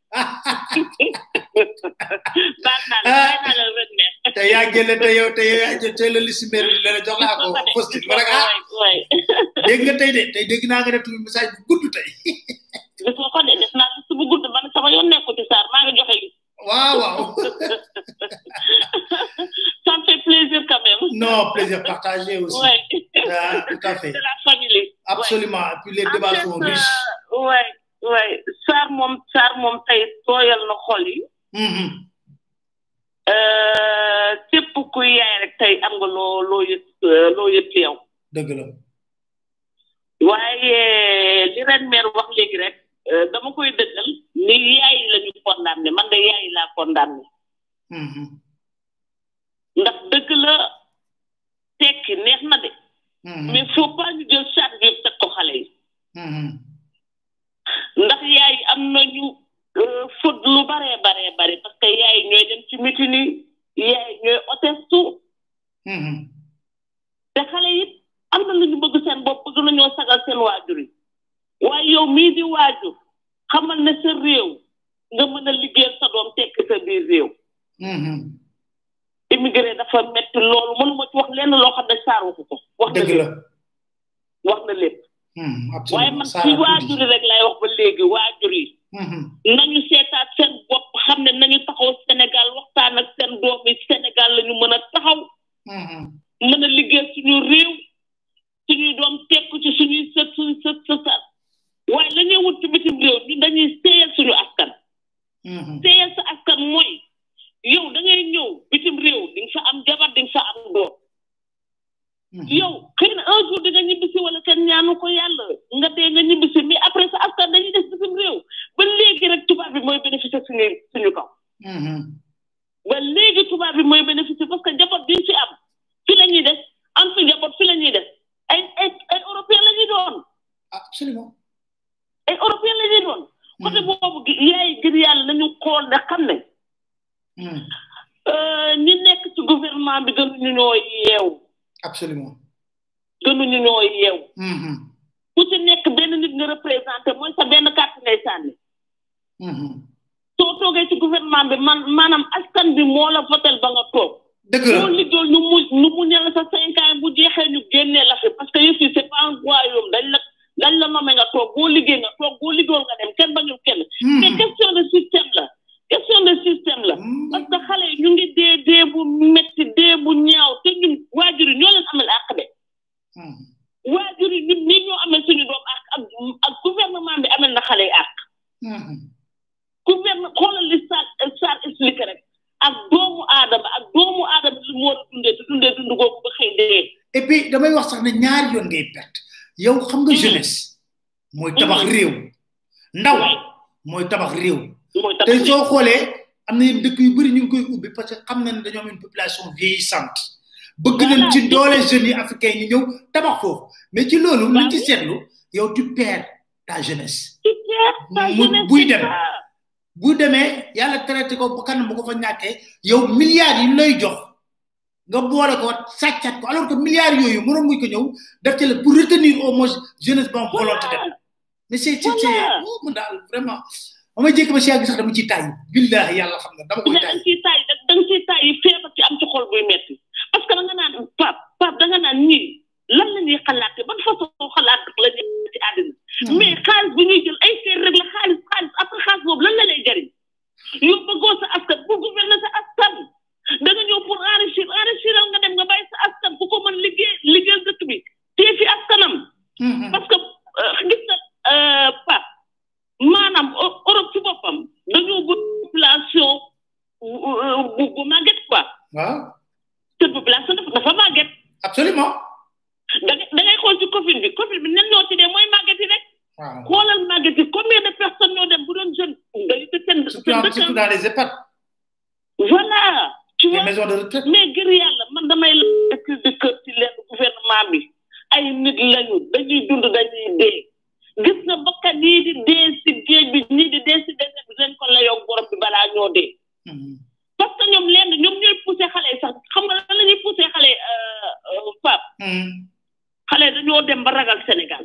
baal naa la bàyyi naa la ren ne te yaa jële te yow te yow yaa jël tey la liste maire bi la jox naa ko post-it ma ne ko ah waay dégg nga tey de tey dégg naa nga def tuuti message bu gudd tey gis nga ko de def naa liste bu gudd man sama yoon nekku ci Sarr maa ngi joxe liste waaw waaw ça me fait plaisir quand même non plaisir partagé aussi ouais Ah, tout à fait de la famille absolument et puis les débats en sont fait riches euh, ouais ouais Sarr moom Sarr moom tey tooyal na xol yi Mhm. euh, képp kuy yaay rek tey am nga loo loo yëg euh, loo yëg ci yow dëgg la waaye li ren meer wax léegi rek euh, dama koy dëggal ni yaay la ñu condamné man de yaay laa condamné Mhm. ndax dëgg la tekki neex na de Mhm. mais faut pas ñu jël charge yëpp teg ko xale yi Mhm. ndax yaay am nañu euh, faute lu baree baree bare parce que yaay ñooy dem ci meeting yi yaay ñooy otestu Mhm. te xale it am na lu ñu bëgg seen bopp bëgg nañoo sagal seen waajur yi waaye yow mii di waajur xamal ne sa réew nga mën a liggéeyal sa doom tekki sa biir réew immigré dafa metti loolu mënuma ci wax lenn loo xam ne saar waxu ko wax na dëgg la lépp wax na lépp Hmm, waaye absolument man Sarah ci tuuti. waajur yi rek lay wax ba léegi waajur yi Mhm. nañu seetaat seen bopp xam ne nañu taxaw Sénégal waxtaan ak seen doom yi Sénégal la ñu mën a taxaw Mhm. mën a liggéey suñu réew suñuy doom tekku ci suñuy sët suñu sët sëtaat waaye la ñuy wut ci bitim réew ñun dañuy seeyal suñu askan Mhm. seeyal sa askan mooy yow da ngay ñëw bitim réew di nga fa am jabar di nga fa am doom Mhm. yow xëy na un jour di nga ñibbisi wala kenn ñaanu ko yàlla nga dee nga ñibbisi mais après sa askan dañuy des bitim réew ba léegi rek tubaab bi mooy bénéficier suñu suñu kaw Mhm. ba léegi tubaab bi mooy bénéficier parce que njaboot bi ñu fi am fi la ñuy des am fi njaboot fi la ñuy des ay ay ay européen la ñuy doon absolument ay européen la ñuy doon côté boobu gi yaay ngir yàlla nañu xool ne xam ne Mhm. euh, ñi nekk ci gouvernement bi gënuñu ñoo yeew absolument gënuñu ñoo yeew Mhm. ku ci nekk benn nit nga représenté mooy sa benn carte ngay sànni Mhm. soo toogee ci gouvernement bi man maanaam askan bi moo la votel ba nga toog dëgg la boo liggéey nu mu nu mu ñal sa cinq ans bu jeexee ñu génnee la fi parce que yëf yi c'est pas un royaume dañ la dañ la nommé nga toog boo liggéey nga toog boo liggéeyul nga dem kenn bañul kenn Mhm. mais question de système la question de système la Mhm. parce que xale yi ñu ngi dee dee bu metti dee bu ñaaw te ñun waajur yi ñoo leen amal àq de Mhm. waajur yi ñun nii ñoo amee suñu doom àq ak ak gouvernement bi amel na xale yi àq Mhm. gouvernement xoolal li Sarr Sarr expliqué rek ak doomu aadama ak doomu aadama li mu war a dundee te dundee dund googu ba xëy dee et puis damay wax sax ne ñaari yoon ngay perte yow xam nga jeunesse mooy tabax réew ndaw mooy tabax réew mooy te tax soo xoolee am na yenn dëkk yu bëri ñu ngi koy ubbi parce que xam na ne dañoo am une population vieillissante bëgg nañ ci doole jeunes yi africains yi ñu ñëw tabax foofu mais ci loolu luñ ci seetlu yow tu perds ta jeunesse ci teer sa mu jeunesse buy c'est dem ça. bu demee yàlla traité ko ba kanam bu ko fa ñàkkee yow milliards yi ñu lay jox nga boole ko sàccat ko alors que milliards yooyu mënoon muy ko ñëw def ci la pour retenir au moins jeunesse ba am volonté dem mais c'est c'est c'est Voilà. oh man daal vraiment ba may jékki ba si yàgg sax dama ciy tàyyi billahi yàlla xam nga dama koy da nga tàyyi ciy taay da nga ciy taay yi feebar ci am ci xol buy metti parce que da nga naan pap pap da nga naan ñii lan la ñuy xalaate ban façon xalaat la ñuy ci àddina mais xaalis bi ñuy jël ay seer rek la xaalis xaalis après xaalis boobu lan la lay jariñ yow bëggoo sa askan pour gouverner sa askan da nga ñëw pour enrichir enrichiral nga dem nga bàyyi sa askan ku ko mën liggéey liggéeyal dëkk bi tee fi askanam parce que euh, gis nga euh, Pape maanaam Eu- Europe ci boppam dañoo bëgg population bu bu bu màgget quoi waaw te population dafa dafa màgget absolument da ngay da ngay xool ci Covid bi Covid bi ñan ñoo ci dee mooy màgget yi rek waaw xoolal màgget yi combien de personnes ñoo dem bu doon jeune dañu te seen surtout seen en- dëkk surtout dans les EHPAD voilà tu les vois maisons de retraite mais ngir yàlla man damay la cri de cœur ci leen gouvernement bi ay nit lañu dañuy dund dañuy dee gis nga bakkan yii di dee si géej bi ñii di dee si désert bi dañ ko layoog borom bi balaa ñoo dee Mhm. parce que ñoom lenn ñoom ñooy poussé xale yi sax xam nga lan la ñuy poussé xale Pape Mhm. xale dañoo dem ba ragal Sénégal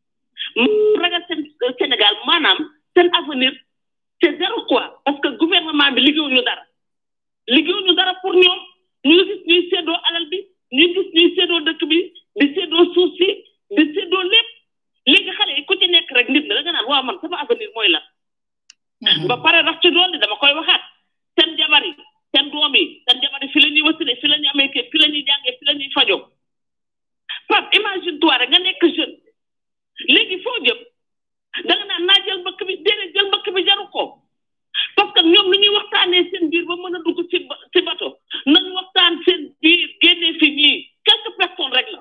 M- ragal seen Sénégal maanaam seen avenir c'est zéro quoi parce que gouvernement bi liggéeyuñu dara liggéeyuñu dara pour ñoom ñu ngi gis ñuy séddoo alal bi ñu ngi gis ñuy séddoo dëkk bi di séddoo suuf si di séddoo lépp léegi xale yi ku ci nekk rek nit la da nga naan waaw man sama avenir mooy lan Mhm. ba pare rax ci dool dama koy waxaat seen jabar yi seen doom yi seen jabar yi fi la ñuy wasile fi la ñuy amee kër fi la ñuy jàngee fi la ñuy fajoo Pape imagine toi rek nga nekk jeune léegi foo jëm da nga naan naa jël mbëkk bi déedéet jël mbëkk bi jaru ko parce que ñoom lu ñuy waxtaanee seen biir ba mën a dugg ci ba- ci bato nañu waxtaan seen biir génnee fi ñii quelques personnes rek la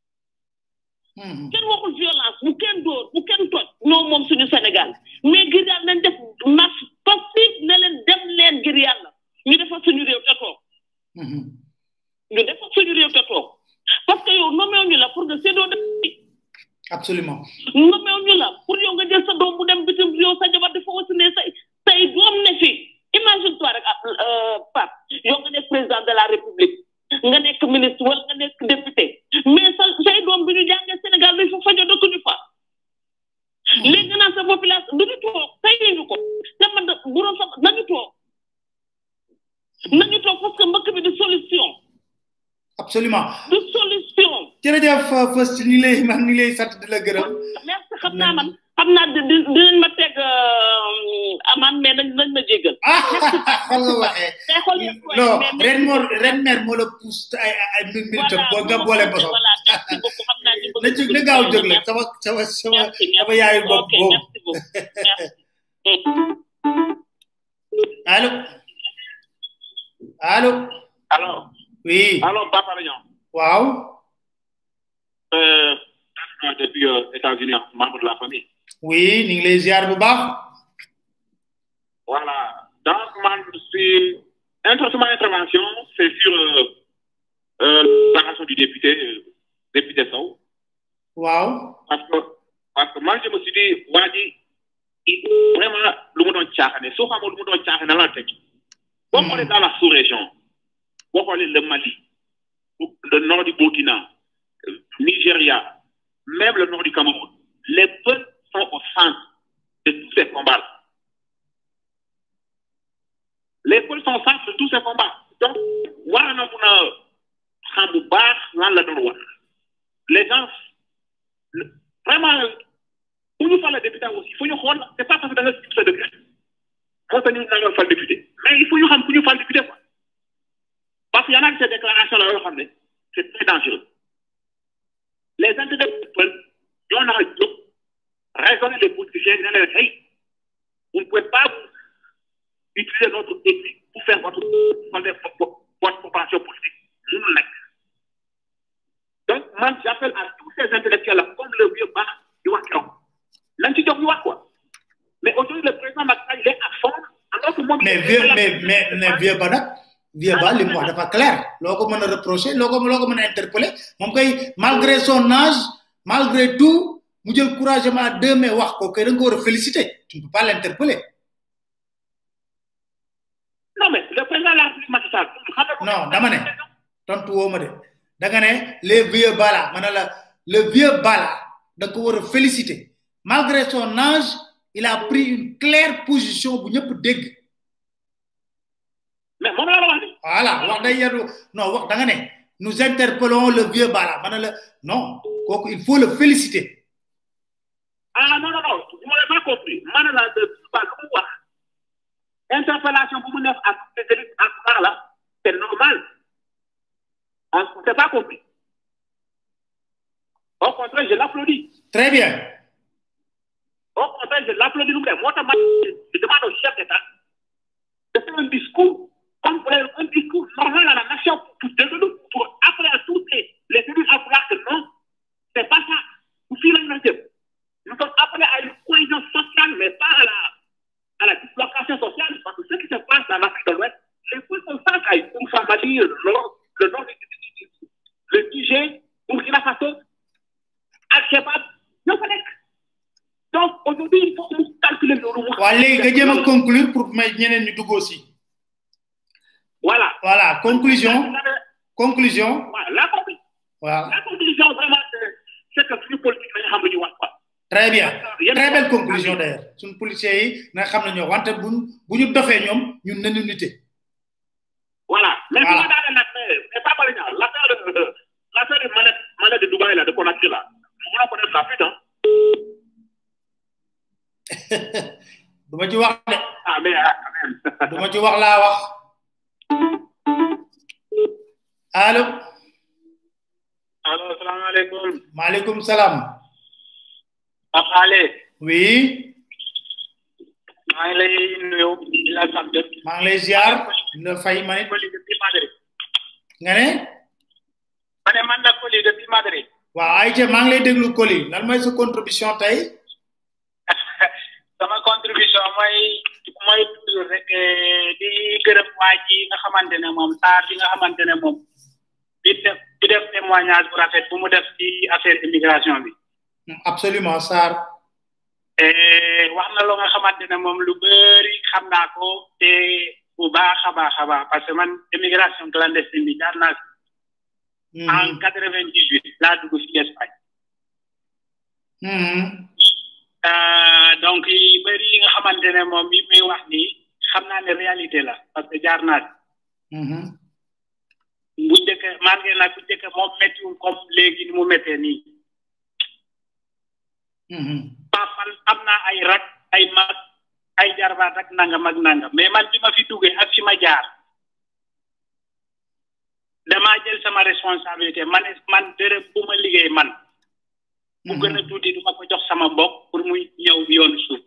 Mhm. kenn waxul violence bu kenn dóor bu kenn toj ñoo moom suñu Sénégal mais ngir yàlla nañ def marche passive ne leen dem leen ngir yàlla ñu defar suñu réew te toog Mhm. ñu defar suñu réew te toog parce que yow nomeew ñu la pour nga séddoo def absolument nomeew ñu la pour yow nga jël sa doom bu dem bitim yow sa jabar dafa wasine say say doom ne fi imagine toi rek ah euh, Pape yow nga nekk président de la république nga nekk ministre wala nga nekk député mais sa say doom bi ñu jàngee Sénégal dañ fa fajo dëkkuñu fa léegi nga naan sa population du ñu toog tey ñu ko te man de bu doon sa absolument du solution jërëjëf First ñu lay man ñu lay sant di la gërëm merci xam naa man xam naa di di dinañ ma teg aman mais nañ nañ ma jéggal ah xol nga waxee mais xool yëpp koy non mais- ren moo ren mer moo la pousse ay ay mbir mbir tam boo nga boole bosom voilà merci beaucoup xam naa ñu bëgg na jóg na gaaw jóg la sama sama sama merci sama yaayu bopp ok boobu merci beaucoup merci allo allo alors oui alors Papa Lagnon waaw euh, depuis euh, États-Unis membre de la famille oui ñu ngi lay ziar bu baax Voilà. Donc, man, c'est introduction intervention, c'est sur euh, euh, la relation du député, euh, député Sow. waaw Parce que, parce que moi, je me suis dit, Wadi, il vraiment, le monde en tchahane, sauf à le monde en tchahane dans la tête. Bon, on est dans la sous-région. Bon, on est le Mali, le nord du Burkina, euh, Nigeria, même le nord du Cameroun. Les peuples sont au centre de tous ces combats les peuples sont au centre de tous ces combats. Donc, war na mun a xam bu baax lan la doon wax. Les gens, le- vraiment, pour ñu fal le député aussi, il faut ñu xool, c'est pas parce que da nga gis sa député. moo tax ñu naan fal député. Mais il faut ñu xam ku ñu fal député quoi. Parce qu'il y en a qui ces déclarations là yoo xam ne c'est très dangereux. Les intérêts du peuple, ñoo nar a jóg raisonner les politiciens, ne leen hey, vous ne pouvez pas vous utiliser notre éthique pour faire votre, votre, votre population politique. Mënul nekk. Donc, man, j'appelle à tous ces intellectuels-là, comme le vieux Bach, di wax keroog. Nañ ci jox ñu wax quoi. Mais aujourd'hui, le président Macky Sall, il est à fond, alors que moom. mais vieux mais mais mais vieux ba nag vieux ba li mu wax dafa clair loo ko mën a reprocher loo ko loo ko mën a interpeller moom kay malgré son âge malgré tout mu jël courageusement à deux mains wax ko kay da nga ko war a féliciter tu ne peux pas l'interpeller Non, mais le président de la République Macky Sall, xam nga ko- non dama ne tontu woo ma de da nga ne les vieux bala ma ne la le vieux bala da nga ko war a féliciter malgré son âge il a pris une claire position bu ñëpp dégg Mais moom la la wax ni. voilà wax day yadu non wax da nga ne nous interpellons le vieux bala ma ne la non kooku il faut le féliciter Ah non, non, non, vous m'avez pas compris. Man, là, de, pas le pouvoir. Interpellation pour vous neuf à ces élites à ce moment-là, c'est normal. On ne s'est pas compris. Au contraire, je l'applaudis. très bien Au contraire, je l'applaudis. nous-mêmes. Moi, je demande au chef d'État de faire un discours, comme pour un discours normal à la nation, pour, pour, pour appeler à tous les, les élus à vouloir que non, c'est pas ça. Vous filez une nation. Nous sommes appelés à une cohésion sociale, mais pas à la, à la dislocation sociale, parce que ce qui se passe dans l'Afrique de l'Ouest, les peuples sont face à une Mali, le nord, le nord du- du- du- du- le Niger, Burkina Faso, Al-Shabaab, ñoo fa nekk. Donc aujourd'hui, il faut que nous calculer le rouleau. waa léegi nga jéem a conclure pour may ñeneen ñu dugg aussi Voilà. voilà conclusion conclusion Voilà. La, conclu- voilà la conclusion, vraiment, c'est c'est que suñu politique la ñu xam lu ñu wax quoi. très bien très belle conclusion d'ailleurs suñu policiers yi na xam ne ñoo wante buñ bu ñu dofee ñoom ñun nañu nité Voilà. Mais Voilà. voilà. dans l'affaire, c'est pas mal, l'affaire de, l'affaire de manette, manette de Dubaï, là, de Conakry, là. Nous voulons connaître la suite, hein. du ma ci wax de Ah, mais, ah, quand même. du ma ci wax laa wax allo Alors, salam alaikum. maaleykum salaam Papa Ale, oui maa ngi lay nuyu di la sant. maa ngi lay ziar la fay ma nit Koli depuis Madrid. nga ne Ma ne man la Koli depuis Madrid. waaw Aïcha maa ngi lay déglu Koli lan mooy sa contribution tey sama contribution mooy mooy toujours rek eh, di gërëm waa ji nga xamante ne moom Sarr bi nga xamante ne moom di def di def témoignage bu rafet bu mu def ci affaire immigration bi. absolument Sarr Eh, wax na loo nga xamante ne moom lu bëri xam naa ko te bu baax a baax a baax parce que man immigration clandestine bi jaar naa si en quatre vingt dix huit laa dugg si Espagne. Mhm. Euh, donc yi bëri yi nga xamante ne moom yi muy wax nii xam naa ne réalité la parce que jaar naa si. Mhm. bu njëkk malgré nag bu njëkk moom méttiwul comme léegi ni mu méttee nii pap man am naa ay rak ay mag ay jarbaat ak nangam ak nangam mais man bi ma fi duggee ak fi ma jaar damaa jël sama responsabilité man man dërëm bu ma liggéey man bu gën a tuuti du ma ko jox sama mbokk pour muy ñëw yoonu suuf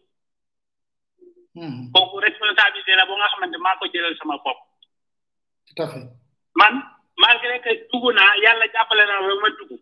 kooku responsabilité la bu nga xamante maa ko jëlal sama bopp tout à fait man malgré que dugg naa yàlla jàppale na ba ma dugg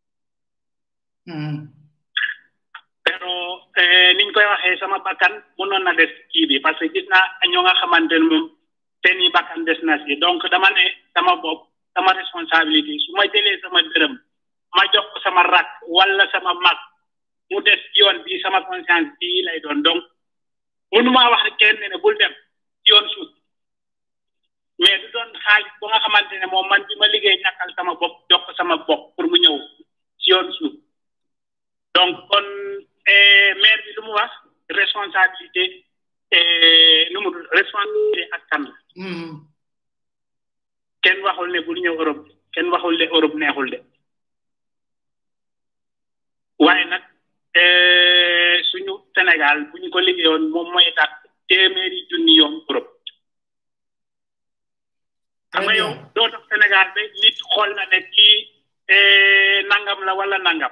pero niñ koy waxee sama bakkan mënoon na des kii bi parce que gis naa ñoo nga xamante ne moom seen i bakkan des na si donc dama ne sama bopp sama responsabilité su ma jëlee sama dërëm ma jox ko sama rak wala sama mag mu des yoon bi sama conscience bii lay doon donc mënuma wax kenn ne bul dem yoon suuf mais du doon xaalis bu nga xamante ne moom man bi ma liggéey ñàkkal sama bopp jox ko sama bopp pour mu ñëw si yoon suuf donc kon maire bi lu mu wax responsabilité nu mu responsabilité askan la kenn waxul ne bul ñëw Europe kenn waxul ne Europe neexul de waaye nag suñu Sénégal bu ñu ko liggéeyoon moom mooy tax téeméeri junni yoon Europe xam nga yow doo tax Sénégal ba nit xool na ne kii nangam la wala nangam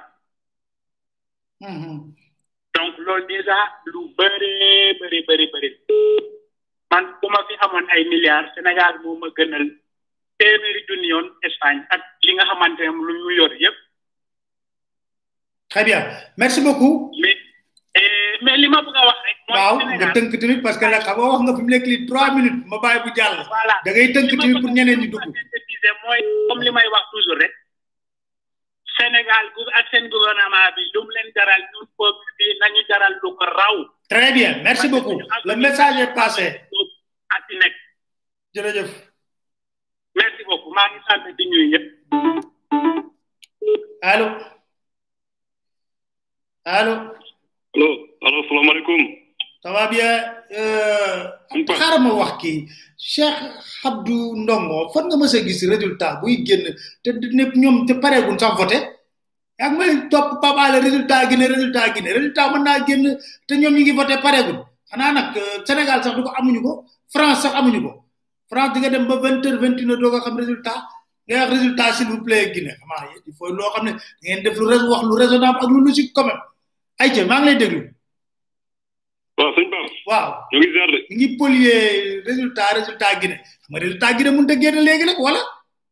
donc loolu déjà lu bëri bëri bëri bëri man bu ma fi amoon ay milliards Sénégal moo ma gënal téeméeri junni yoon Espagne ak li nga xamante ne lu ñu yor yëpp. très bien merci beaucoup. mais mais li ma bëgg a wax rek. waaw nga tënk tamit parce que nag xam nga wax nga fi mu nekk lii trois minutes ma bàyyi bu jàll. voilà da ngay tënk tamit pour ñeneen ñi dugg. mooy comme li may wax toujours rek. Sénégal gu ak seen gouvernement bi lu mu leen jaral ñun peuple bi nañu jaral lu ko raw. très bien merci beaucoup le message est passé. ak ci nekk. jërëjëf. merci beaucoup maa ngi sant di ñuy ñëpp. allo. allo. allo allo salaamaaleykum. ça va bien. xaaral ma wax kii Cheikh Abdou Ndongo fan nga mës a gis résultat buy génn te ne ñoom te pareeguñ sax voté yaa ngi may topp Pape Alé résultat gi ne résultat gi ne résultat mën naa génn te ñoom ñu ngi voté pareeguñ xanaa nag Sénégal sax du ko amuñu ko France sax amuñu ko France di nga dem ba vingt heures vingt une heures doo ko xam résultat ngay wax résultat s'il vous plaît Guinée xamaa il faut loo xam ne da ngeen def lu wax lu raisonnable ak lu logique quand même ay ca maa ngi lay déglu. waaw sëñ Pape. waaw ñu ngi ziar de. ñu ngi polier résultat résultat Guinée xam nga résultat Guinée mënut a génn léegi nag wala.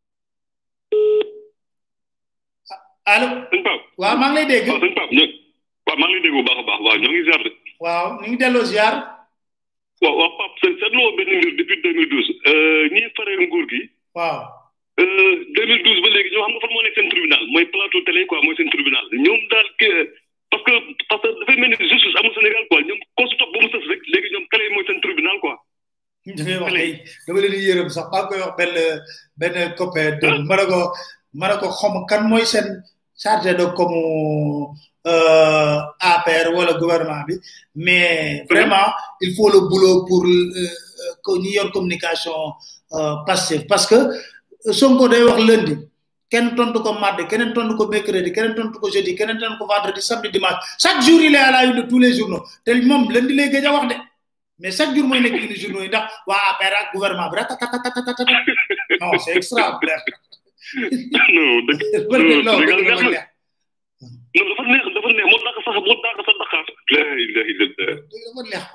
allo. sëñ Pape. waaw maa ngi lay dégg. waaw sëñ Pape ñoo waaw maa ngi lay dégg bu baax a baax waaw ñoo ngi ziar de. waaw ñu ngi delloo ziar. waaw waaw Pape seen seetloo benn mbir depuis 2012 ñi faree nguur gi. waaw. 2012 ba léegi ñoo xam nga fan moo nekk seen tribunal mooy plateau télé quoi mooy seen tribunal ñoom daal que parce que parce que dafay mel ni justice amul Sénégal quoi ñoom ko su topp ba mu sës rek léegi ñoom télé mooy seen tribunal quoi. da ngay wax tey dama leen di yërëm sax maa ngi koy wax benn benn copain de ma ne ko ma ne ko xom kan mooy seen chargé de comme APR wala gouvernement bi mais vraiment il faut le boulot pour que ñu yor communication passive parce que Sonko day wax lundi kenn tontu ko mardi keneen tontu ko mercredi keneen tontu ko jeudi keneen tontu ko vendredi samedi dimanche chaque jour il est à la une de tous les journaux te moom lundi lay gëj a wax de mais chaque jour mooy nekk une journaux yi ndax waa APR ak gouvernement bi ratatatatata non c'est extraordinaire. non dëgg non dafa neex dafa neex moo dàq sax moo dàq sax Dakar. la ilaha illallah. dafa neex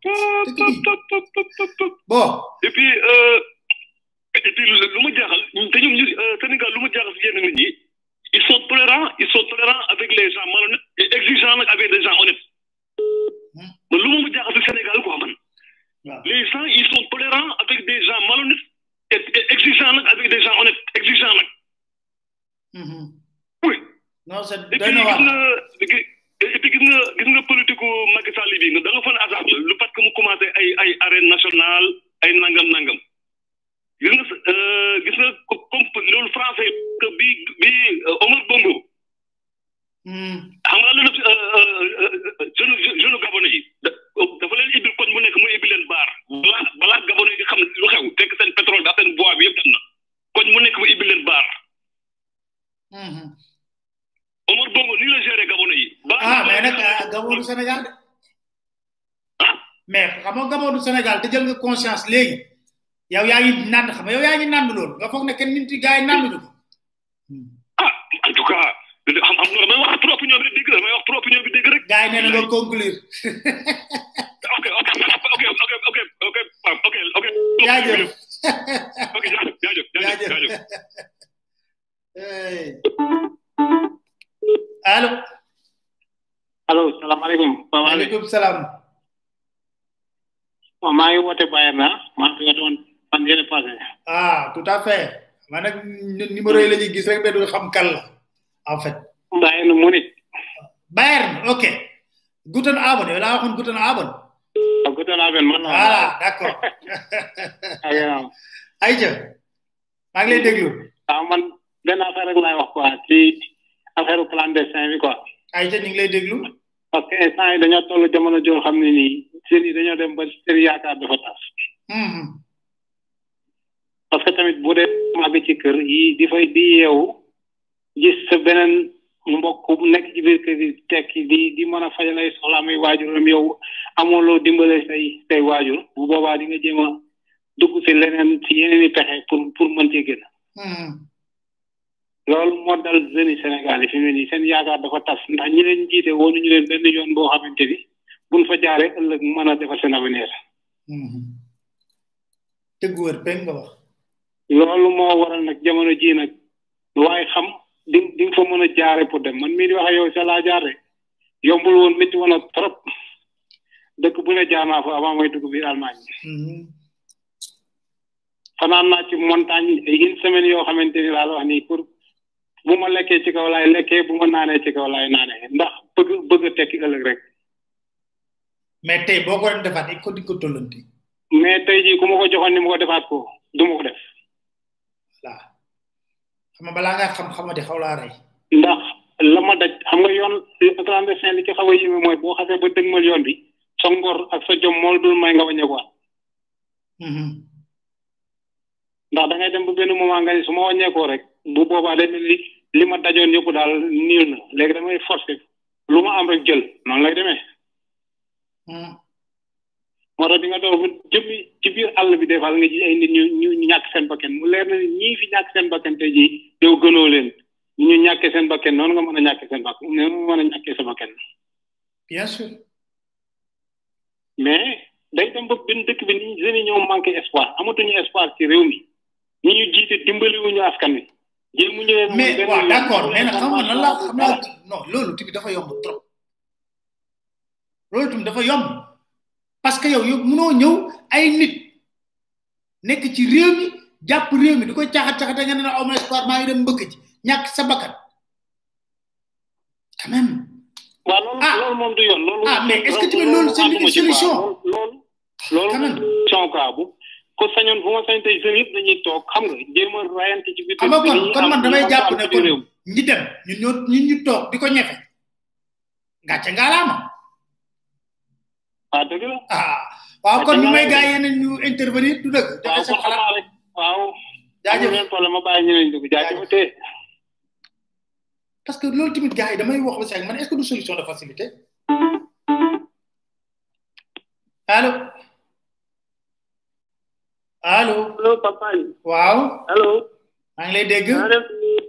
quoi. bon. et puis et puis lu ma jaaxal te ñoom ñu Sénégal lu ma jaaxal si yenn nit ñi ils sont tolérants ils sont tolérants avec les gens malhonnêtes et exigeants nag avec des gens honnêtes. man lu ma jaaxal si Sénégal quoi man. les gens ils sont tolérants avec des gens malhonnêtes et exigeants nag avec des gens honnêtes exigeants nag. oui. non c'est et puis gis nga et puis gis nga gis nga politique Macky Sall bi nga da nga fa ne hasard la lu parce que mu commencé ay ay arène nationale ay nangam nangam. gis nga gis nga comme loolu français que bi bi Omar Bongo. xam nga lu jeune jeune gabonais yi dafa leen ibil koñ mu nekk mu ibil leen baar balaa balaa gabonais yi xam lu xew fekk seen pétrole bi ak seen bois bi yëpp dem na koñ mu nekk mu ibil leen baar Bongo nii la géré Gabon yi. ah mais nag ah, Gabon du Sénégal de mais xam nga Gabon du Sénégal te jël nga conscience léegi yow yaa ngi nand xam nga yow yaa ngi nand loolu nga foog ne kenn nit yi gars yi nanduñu ko ah en tout cas xam xam nga damay wax trop opinion bi dégg damay wax trop opinion bi dégg rek. gars yi nee na nga conclure ok ok ok ok ok ok Pape, ok ok. jaajëf ok jaajëf jaajëf jaajëf jaajëf. Hey. allo allo salaamaaleykum Pape Alé maaleykum salaam waaw maa ngi woote Bayern na maa ngi doon fan yële passé ah tout à fait man nag n- numéro yi la ñuy gis rek mais du xam kan la en fait Bayern Munich Bayern ok guten Abend yow laa waxoon guten Abend ak guten Abend man la voilà d'accord aywa ayca maa ngi lay déglu waaw man benn affaire rek laay wax quoi ci affaire clandestin bi quoi ayca ñu ngi lay déglu parce que instant yi dañoo toll jamono joo xam ne nii seen yi dañoo dem ba seen yaakaar dafa tas Mhm. parce que tamit bu dee màgg ci kër yi di fay di yeewu gis sa beneen mbokk bu nekk ci biir kër yi tekki di di mën a fajal ay soxlaam ay waajuram yow amoo loo dimbale say say waajur bu boobaa di nga jéem a dugg si leneen si yeneen i pexe pour pour mën cee génn Mhm. loolu moo dal jeunes yi Sénégal yi fi mu ne nii seen yaakaar dafa tas ndax ñi leen jiite woonu ñu leen benn yoon boo xamante ni buñ fa jaaree ëllëg mën a defar seen avenir Mhm. dëgg wër peng nga wax loolu moo waral nag jamono ji nag lu waaye xam di di nga fa mën a jaare pour dem man mii di wax ak yow sa laa jaare yombul woon métti woon ak trop dëkk bu ne jaar naa fa avant may dugg biir Allemagne Mhm. fanaan naa ci montagne ay une semaine yoo xamante ni laa la wax nii pour bu ma lekkee ci kaw laay lekkee bu ma naanee ci kaw laay naanee ndax bëgg bëgg a tekki ëllëg rek mais tey boo ko doon defaat il faut di ko tollanti mais tey jii ku ma ko joxoon ni ma ko defaat ko du ma ko def voilà xam nga balaa ngaa xam xamati xaw laa rey ndax la ma daj xam nga yoon clandestin li ci xaw a yéeme mooy boo xasee ba dëgmal yoon bi sa ngor ak sa jom moo la dul may nga wàññeekuwaat Mhm. ndax da ngay dem ba benn moment nga ni su ma wàññeekoo rek bu boobaa day mel ni li ma dajoon yëpp daal niir na léegi damay forcer lu ma am rek jël noonu lay demee Mhm. moo tax di nga doon ba jëmmi ci biir àll bi des fois nga gis ay nit ñu ñu ñu ñàkk seen bakkan mu leer na ni ñii fi ñàkk seen bakkan tey jii yow gënoo leen ni ñu ñàkkee seen bakkan noonu nga mën a ñàkkee seen bakkan noonu nga mën a ñàkkee sa bakkan bien sûr mais day dem ba benn dëkk bi ni jeunes yi ñoo manqué espoir amatuñu espoir ci réew mi ñi ñu jiite dimbaliwuñu askan wi jéemuñu leen mais benn waaw yoon. d'accord mais nag xam nga lan la xam naa non loolu tamit dafa yomb trop loolu tamit dafa yomb parce que yow yow mënoo ñëw ay nit nekk ci réew mi jàpp réew mi di koy caxat caxate nga ne na aw ma espoir maa ngi dem mbëkk ci ñàkk sa bakkan quand même waaw loolu loolu moom du yoon loolu ah mais est-ce que tamit loolu c'est une solution loolu loolu solution quoi bu ko sañoon bu ma sañ tey jeunes yëpp dañuy toog xam nga jéem a rayante ci biir xam nga kon kon man damay jàpp ne kon réew ñi dem ñun ñoo ñun ñu toog di ko ñefe gàcce ngaalaama ah dëgg la ah waaw kon ñu may gaa yeneen ñu intervenir du dëgg waaw joxe kon seen xam xalaat naa rek waaw jaajëf amul benn problème ma bàyyi ñeneen dugg jaajëf te parce que loolu tamit gars yi damay wax ba si man est-ce que du solution de facilité allo allo allo papa yi waaw allo maa ngi lay dégg maa def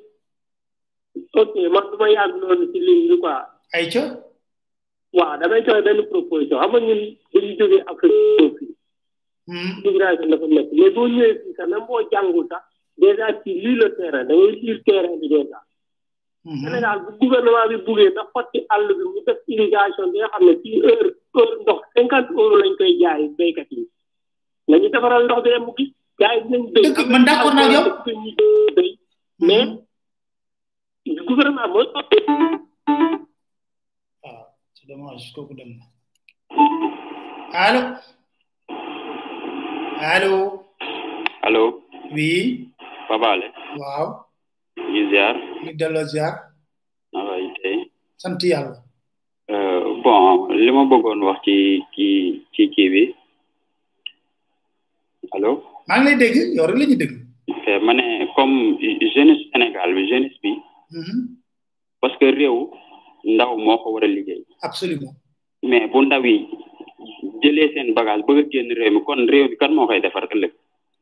ok man du ma yàgg noonu ci ligne bi quoi ay ca waaw damay joxe benn proposition xam nga ñun dañu jógee Afrique ñëw fii immigration dafa nekk mais boo ñëwee fii sax même boo jàngul sax dèjà ci lii le terrain da ngay lire terrain bi dèjà Sénégal bu gouvernement bi buggee ba xotti àll bi mu def irrigation bi nga xam ne fii heure heure ndox cinquante euros lañ koy jaay béykat yi nañu defaral ndox bi rek mu gis gars yi dinañ béy dëgg man d'accord naa ak yow béy mais gouvernement mooy waaw c'est dommage kooku dem na allo allo allo oui Papa Alé waaw ñu ziar ñu delloo ziar naka yi tey sant yàlla Euh, bon li ma bëggoon wax ci ci ci kii bi allo maa ngi lay dégg yow rek la ñuy dégg ok ma ne comme jeunesse Sénégal bi jeunesse bi parce que réew ndaw moo ko war a liggéey absolument mais bu ndaw yi jëlee seen bagage bëgg a génn réew mi kon réew mi kan moo koy defar ëllëg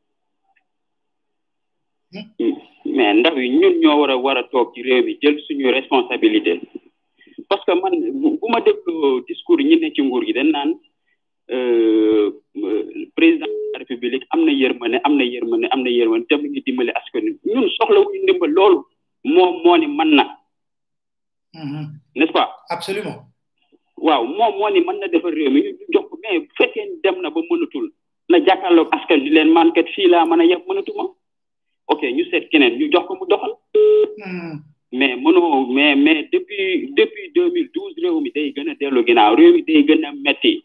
mais ndaw yi ñun ñoo war a war a toog ci réew mi jël suñu responsabilité parce que man bu bu ma dégloo discours yi ñi ne ci nguur gi dañ naan euh, euh, président de la république am na yërmande am na yërmande am na yërmande te mu ngi dimbali askan wi ñun soxla wuñu ndimbal loolu moom moo ni mën na n'est-ce pas absolument waaw moom moo ni mën na defar réew mi ñu jox ko mais bu fekkee ni dem na ba mënatul na jàkkaarloog askan di leen man kat fii laa mën a yem mënatuma ok ñu seet keneen ñu jox ko mu doxal mais mënoo mais mais depuis depuis deux mille douze réew mi day gën a dellu ginnaaw réew mi day gën a metti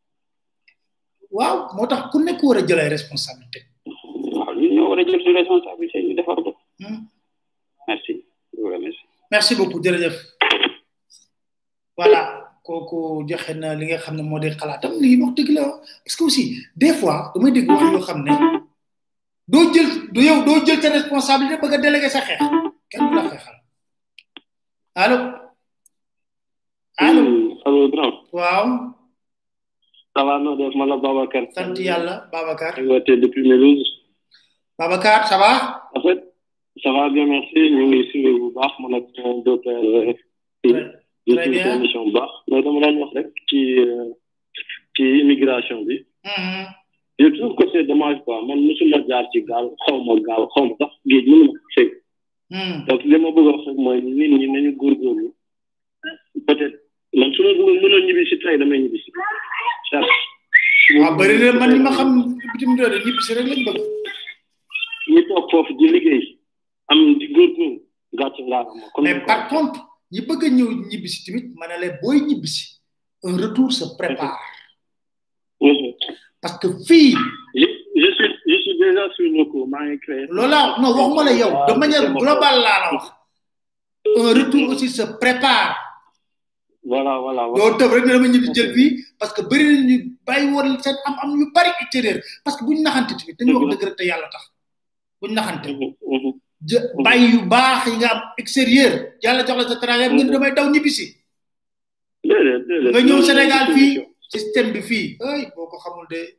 waaw moo tax ku nekk war a jël ay responsabilité waaw ñun ñoo war a jël suñu responsabilité ñu defar ko merci je vous remercie merci beaucoup jërëjëf voilà kooku joxe na li nga xam ne moo di xalaatam lii wax dëgg la parce que aussi des fois damay dégg wax yoo xam ne doo jël du yow doo jël sa responsabilité bëgg a délégué sa xeex kenn du la xeexal allo allo allo grand waaw ça va no def man la Babacar sant yàlla Babacar wote depuis Mélouse Babacar ça va en fait ça va bien merci ñu ngi suivre bu baax man ak deux pères di très bien émission bu baax mais dama daan wax rek ci ci immigration bi je trouve que c'est dommage quoi man musuma jaar ci gaal xaw ma gaal xaw ma sax géej mënu ma ko fekk donc li ma bëgg a wax rek mooy nit ñi nañu góorgóorlu peut être man su ma bëggoon mënoon ñibbi si tey damay ñibbi si waaw bëri na man ñi ma xam bitim réew de ñibbi si rek lañ bëgg ñi toog foofu di liggéey am di góorgóorlu gàcce ngaa am mais par contre ñi bëgg a ñëw ñibbi si tamit ma ne la booy ñibbi si un retour se prépare parce que fii je je suis je suis déjà sur le coup maa ngi créé loola non waxuma la yow de manière globale laa la wax un retour aussi se prépare voilà voilà doo tëb rek ne dama ñibbi jël fii parce que bëri na ñu bàyyi woon seen am am yu bari extérieur parce que buñ naxante tamit dañu wax dëgg rek te yàlla tax buñ naxante jë bàyyi yu baax yi nga am extérieur yàlla jox la sa travail nga ne damay daw ñibbi si nga ñëw Sénégal fii système bi fii ay boo ko xamul de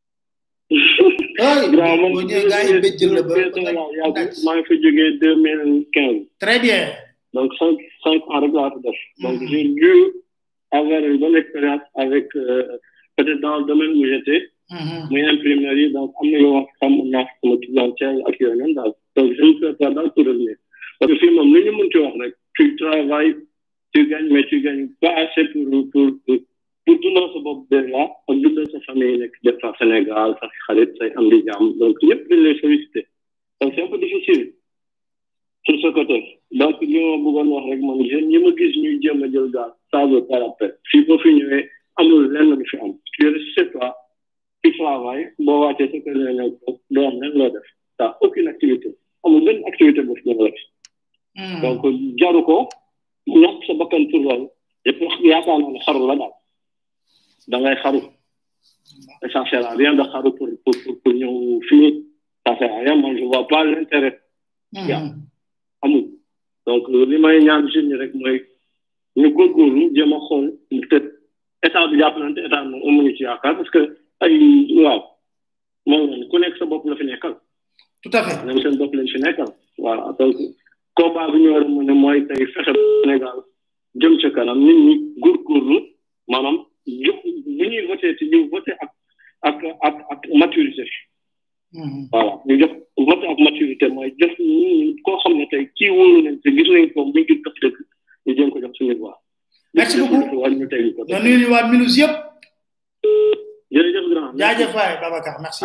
ay boo ñëwee gars yi béjjël la ba maa ngi fa jógee deux mille quinze très bien donc cinq cinq ans rek laa fi def donc j'ai dû avoir une bonne expérience avec euh, peut-être dans le domaine où j'étais muy imprimerie donc am na yoo wax xam naa sama clientèle ak yooyu noonu daal donc je me prépare daal pour revenir parce que fii moom lu ñu mën ci wax rek tu travailles tu gagnes mais tu gagnes pas assez pour pour pour pour dundal sa bopp déjà ak dundal sa famille nekk des fois Sénégal sa xarit say am di jàmm donc ñëpp dañ lay solliciter donc c'est un peu difficile sur ce côté donc li ma bëggoon wax rek man jeune ñi ma gis ñuy jéem a jël gaal ça veut pas la peine fii boo fi ñëwee amul lenn lu fi am tu restes chez toi tu travailles boo wàccee sa kër nga ñëw toog doo am lenn loo def t'as aucune activité amul benn activité boo fi mën a def donc jaru ko ñàkk sa bakkan pour loolu yëpp yaakaar naa ne xaru la daal da ngay xaru et ça sert à rien de xaru pour pour pour pour ñëw fii ça sert à rien man je vois pas l'intérêt yaa amul donc li may ñaan jeunes ñi rek mooy ñu góorgóorlu jéem a xool peut-être état bi jàppalante état moom amuñu ci yaakaar parce que ay waaw moom noonu ku nekk sa bopp la fi nekkal tout à fait ñoom seen bopp lañ fi nekkal voilà donc combat bi ñu war a mën a mooy tey fexe Sénégal jëm ca kanam nit ñi góorgóorlu maanaam jox bu ñuy voté ci ñu voté ak ak ak ak maturité voilà ñu jox voté ak maturité mooy jox ñu koo xam ne tey kii wóolu nañ te gis nañ ko bu ñu def dëgg ñu jëm ko jox suñu voix merci beaucoup wàññi ñu tey ko na nuyu ñu waa Minus yëpp jërëjëf grand jaajëf waay Babacar merci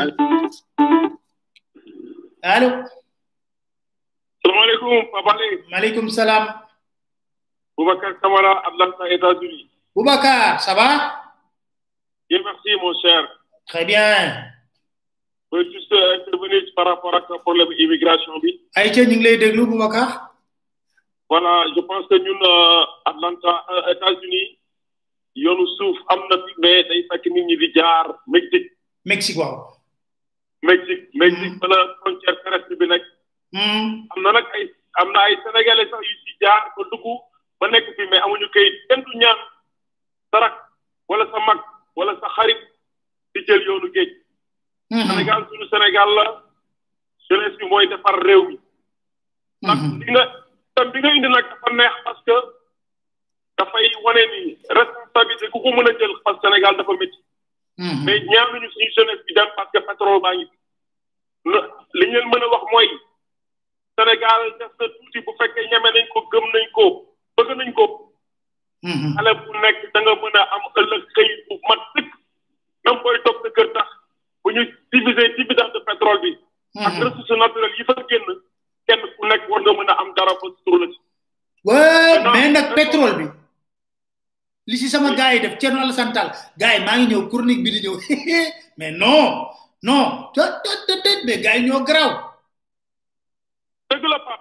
allo salaamaaleykum Papa Lé maaleykum salaam Boubacar Camara Atlanta États-Unis Boubacar ça va bien merci mon cher très bien je veux juste intervenir par rapport ak problème immigration bi ay ca ñu ngi lay déglu Boubacar voilà je pense que ñun Atlanta États-Unis yoonu suuf am na fi mais day fekk nit ñi di jaar Mexique Mexique waaw Mexique Mexique fa la frontière terrestre bi nekk am na nag ay am na ay sénégalais sax yu ci jaar ba dugg ba nekk fi mais amuñu kayit kenn du ñaan sa rak wala sa mag wala sa xarit di jël yoonu géej Sénégal suñu Sénégal la jeunesse bi mooy defar réew mi ndax li nga tam bi nga indi nag dafa neex parce que dafay wane ni responsabilité ku ko mën a jël parce que Sénégal dafa métti mais ñaanuñu suñu jeunesse bi dem parce que pétrole baa ngi li ñu leen mën a wax mooy Sénégal def na tuuti bu fekkee ñeme nañ ko gëm nañ ko bëgg nañ ko xale bu nekk da nga mën a am ëllëg xëy bu mat sëkk même booy toog sa kër tax bu ñu diviser dividende de pétrole bi ak ressources naturelles yi fa génn kenn ku nekk war nga mën a am dara ba sutur la ci ouais mais nag pétrole bi li si sama gars yi def Thierno Alassane Tall gars yi maa ngi ñëw chronique bi di ñëw mais non non tot tot tot mais gars yi ñoo garaaw dëgg la Pape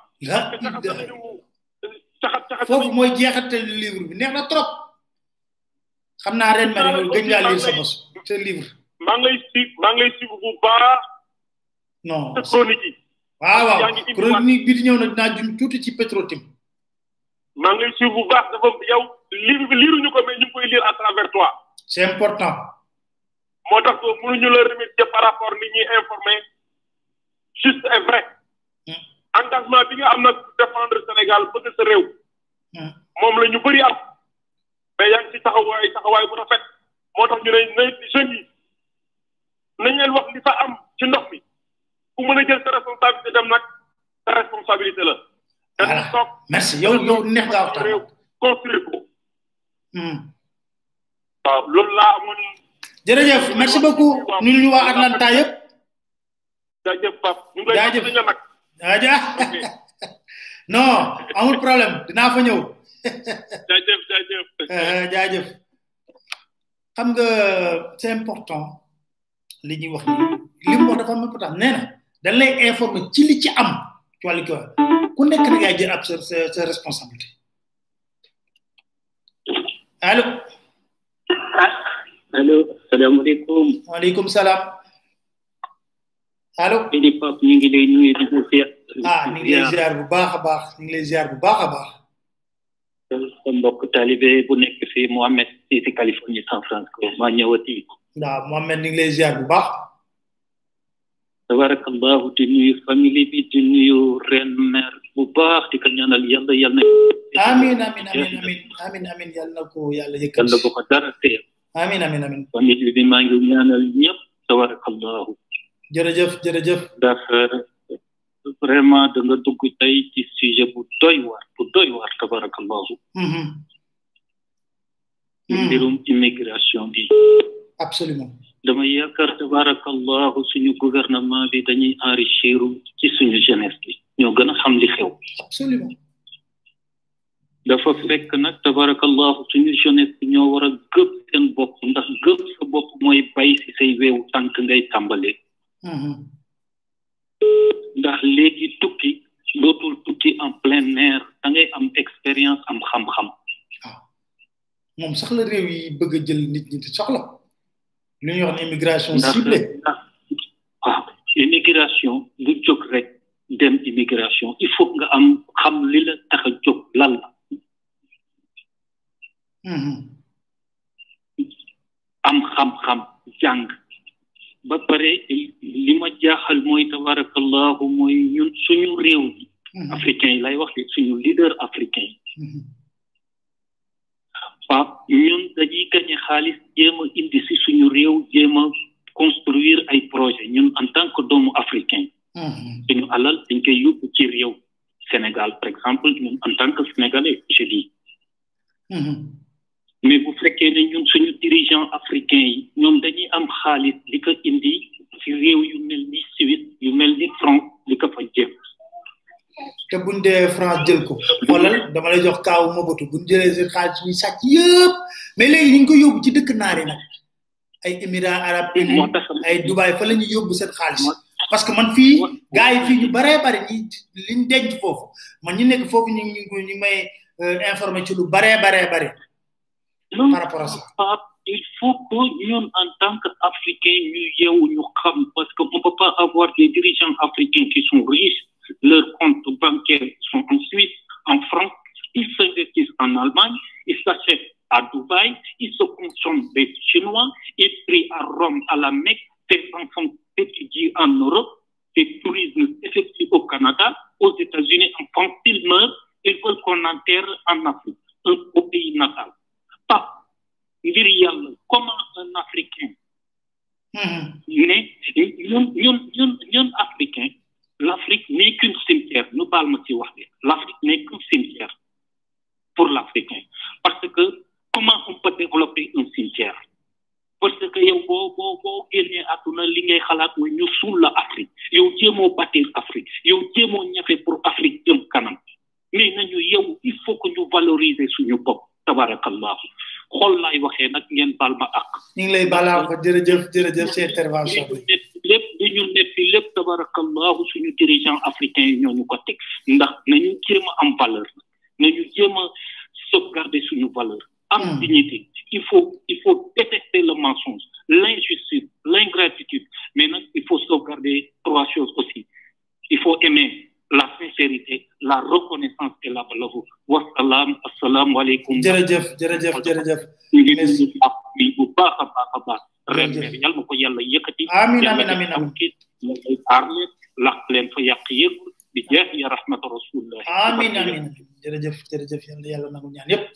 foofu mooy jeexate livre bi neex na trop xam naa ren ma ne gëj ngaa lire sa bos sa livre maa ngi lay si maa ngi lay suivre bu baax non sa chronique yi waaw waaw chronique bi di ñëw na dinaa jum tuuti ci Petro-Tim maa ngi lay suivre bu baax dafa yow livre bi liiruñu ko mais ñu ngi koy lire à travers toi c'est important moo tax ko mënuñu la remercier par rapport ni ñuy informer juste et vrai engagement bi nga am nag défendre Sénégal bëgg sa réew moom la ñu bëri am mais yaa ngi ci taxawaay taxawaay bu rafet moo tax ñu ne na jeunes yi nañ leen wax li fa am ci ndox mi ku mën a jël sa responsabilité dem nag sa responsabilité la voilà merci yow yow neex nga waxtaan réew construire ko waaw loolu laa amoon jërëjëf merci beaucoup ñu ñu waa Atlanta yëpp jaajëf Pape ñu ngi lay jaajëf nag jaajëf non amul problème dinaa fa ñëw jaajëf jaajëf jaajëf xam nga c'est important li ñuy wax ni li mu wax dafa am important nee na dañ lay informer ci li ci am ci wàllu ko ku nekk da ngay jël ab sa sa responsabilité allo allo salaamaaleykum waaleykum salaam allo di pap ñu ngi lay nuyu di ziar ah ñu ngi lay ziar bu baax a baax ñu ngi lay ziar bu baax a baax sa mbokk talibé bu nekk fii Mohamed fii si Californie San Francisco maa ñëwati waaw Mohamed ñu ngi lay ziar bu baax tabarakallahu di nuyu famille bi di nuyu ren mère bu baax di ko ñaanal yàlla yàlla na amin amin amin amin amin amin yàlla na ko yàlla yëkkati yàlla bu ko dara teel amin amin amin famille bi maa ngi ñaanal ñëpp tabarakallahu jërëjëf jërëjëf ndax vraiment da nga dugg tey ci sujet bu doy waar bu doy waar tabarakallahu mbirum immigration bi absolument dama yaakaar tabarakallahu suñu gouvernement bi dañuy enrichir ci suñu jeunesse bi ñoo gën a xam li xew absolument dafa fekk nag tabarakallahu suñu jeunesse bi ñoo war a gëb seen bopp ndax gëb sa bopp mooy bay si say weewu tànk ngay tàmbalee ndax léegi tukki dootul tukki en plein air da ngay am expérience am xam-xam moom sax la réew yi bëgg a jël nit ñi di soxla lu ñuy wax ne immigration ciblée waaw immigration du jóg rek dem immigration il faut nga am xam li la tax a jóg lan la am xam-xam jàng ba pare li ma jaaxal mooy tabarakallahu mooy ñun suñu réew yi africain yi lay wax de suñu leader africain yi waaw ñun dañuy gañe xaalis jéem a indi si suñu réew jéem a construire ay projet ñun en tant que doomu africain suñu alal dañ koy yóbbu ci réew Sénégal par exemple ñun en tant que sénégalais je dis mais bu fekkee ne ñun suñu dirigeant africain yi ñoom dañuy am xaalis li ko indi ci réew yu mel ni Suisse yu mel ni France li ko fa jéem te buñ dee France jël ko xoolal dama lay jox kaawu Mobutu buñ jëlee seen xaalis ñuy sàcc yëpp mais léegi ñu ngi ko yóbbu ci dëkk naar yi nag ay émirats arabes unis ay Dubaï fa la ñuy yóbbu seen xaalis parce que man fii gars yi fii ñu baree bari ñi liñ denc foofu man ñu nekk foofu ñu ngi ñu may informé ci lu baree baree bari par rapport à ça il faut que ñun en tant qu'Africains ñu yeewu ñu xam parce que on peut pas avoir des dirigeants africains qui sont riches leurs comptes bancaires sont en Suisse en France Ils s'investissent en Allemagne, ils s'achètent à Dubaï, ils se consomment des Chinois, ils prient à Rome, à la Mecque, tes enfants étudient en Europe, tes tourismes s'effectuent au Canada, aux États-Unis, enfants, ils meurent, ils veulent qu'on enterre en Afrique, un, au pays natal. Pas, ngir yàlla, comment un Africain ne ñun ñun ñun ñun africain l'Afrique n'est qu'une cimetière nu baal ma ci wax bi l'Afrique n'est qu'un cimetière pour l'Africain parce que comment on peut développer un cimetière parce que yow boo boo boo génnee àdduna li ngay xalaat mooy ñu suul la Afrique yow jéemoo bâtir Afrique yow jéemoo ñafe pour Afrique jëm kanam mais nañu yow il faut que ñu valoriser suñu bopp tabarakallahu xool laay waxee nag ngeen baal ma ak ñu ngi lay balaa ko jërëjëf jërëjëf ci intervention bi lépp li ñu neppi lépp tabarakallahu suñu dirigeant africain yi ñoo ñu ko teg ndax nañu jéem a am valeur nañu jéem a sauvegarder suñu valeur am dignité il faut il faut détester le mensonge l'injustice l'ingratitude mais nag il faut sauvegarder trois choses aussi il faut aimer la sincérité la reconnaissance et la valeur wasalaam asalaamu aleykum jërëjëf jërëjëf jërëjëf ñu ngi nuyu ak bi bu baax a baax a baax ren bi yàlla na ko yàlla yëkkati amiin amiin amiin amiin yàlla aar leen laq leen fa yàq yëpp bi jeex ya rahmata rasulillah amiin amiin jërëjëf jërëjëf yàlla yàlla nangu ñaan yëpp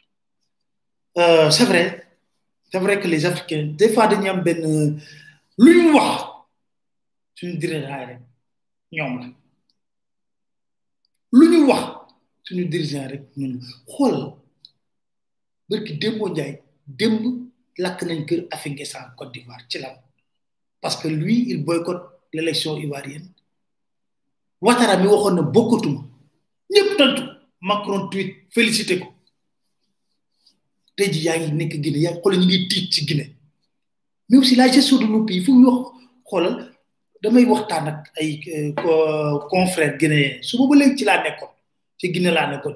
c'est vrai c'est vrai que les africains des fois dañuy am benn lu ñu wax suñu dirigeant rek ñoom la lu ñu wax suñu dirigeant rek ñun xoolal barki démboo njaay démb lakk nañ kër Afingesa en Côte d'Ivoire ci lan parce que lui il boycotte l'élection ivoirienne Ouattara mi waxoon na bokkatuma ñëpp tantu Macron tweet félicité ko tey ji yaa ngi nekk Guinée yaa ngi xoolal ñu ngi tiit ci Guinée mais aussi la gestion de nos pays fu ñu wax xoolal damay waxtaan ak ay confrères guinéens su ba léegi ci laa nekkoon ci Guinée laa nekkoon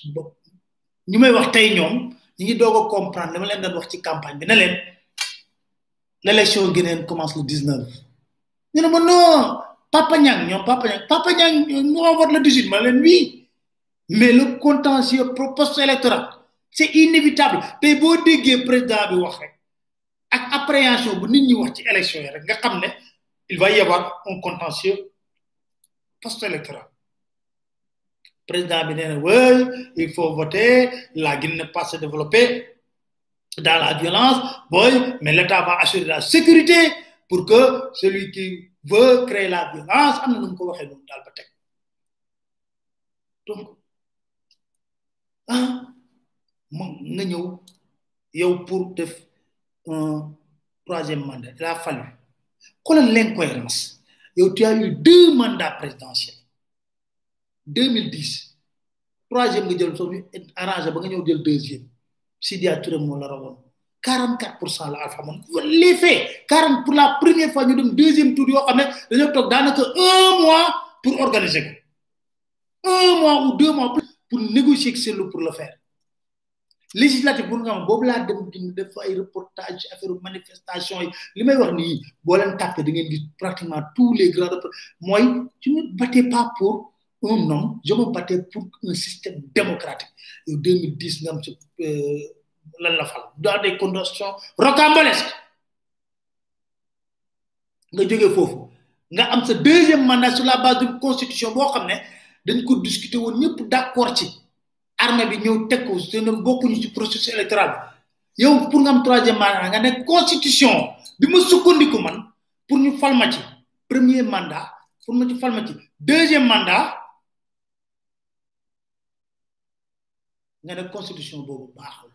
ñu may wax tey ñoom ñu ngi doog a comprendre dama leen doon wax ci campagne bi ne leen l'élection guinéenne commence le 19 ñu ne ma non Papa Niang ñoom Papa Niang Papa Niang nous on vote le 18 ma leen oui mais le contentieux post électoral c'est inévitable tey boo déggee président bi wax rek ak appréhension bu nit ñi wax ci élection yi rek nga xam ne il va y avoir un contentieux post-électoral. Le président bi nee oui, il faut voter, la Guinée ne pas se développer dans la violence, boy, mais l'État va assurer la sécurité pour que celui qui veut créer la violence, am na nu ko waxee noonu daal ba teg. Donc, ah, nga ñëw yow pour def un troisième mandat, il a fallu xoolal l'incohérence yow tu as eu deux mandats présidentiels 2010 troisième nga jël soo ñu arrangé ba nga ñëw jël deuxième Sidia Touré moo la rawoon 44 pour cent la Alpha moom les faits 40 pour la première fois ñu dem deuxième tour yoo xam ne dañoo toog daanaka un mois pour organiser ko un mois ou deux mois pour négocier ak Cellou pour le faire législative bu nga xam boobu laa dem di def ay reportage affaire manifestation yi li may wax nii boo leen tàppee da ngeen gis pratiquement tous les grands mooy je ne battais pas pour un homme je me battais pour un système démocratique yow 2010 nga am ci lan la fal dans des conditions rocambolesques nga jógee foofu nga am sa deuxième mandat sur la base d'une constitution boo xam ne dañ ko discuter woon ñëpp d'accord ci armée bi ñëw teg ko te ñoom bokkuñu ci processus électoral bi yow pour nga am troisième mandat nga ne constitution bi ma sukkandiku man pour ñu fal ma ci premier mandat pour ma ci fal ma ci deuxième mandat nga ne constitution boobu baaxul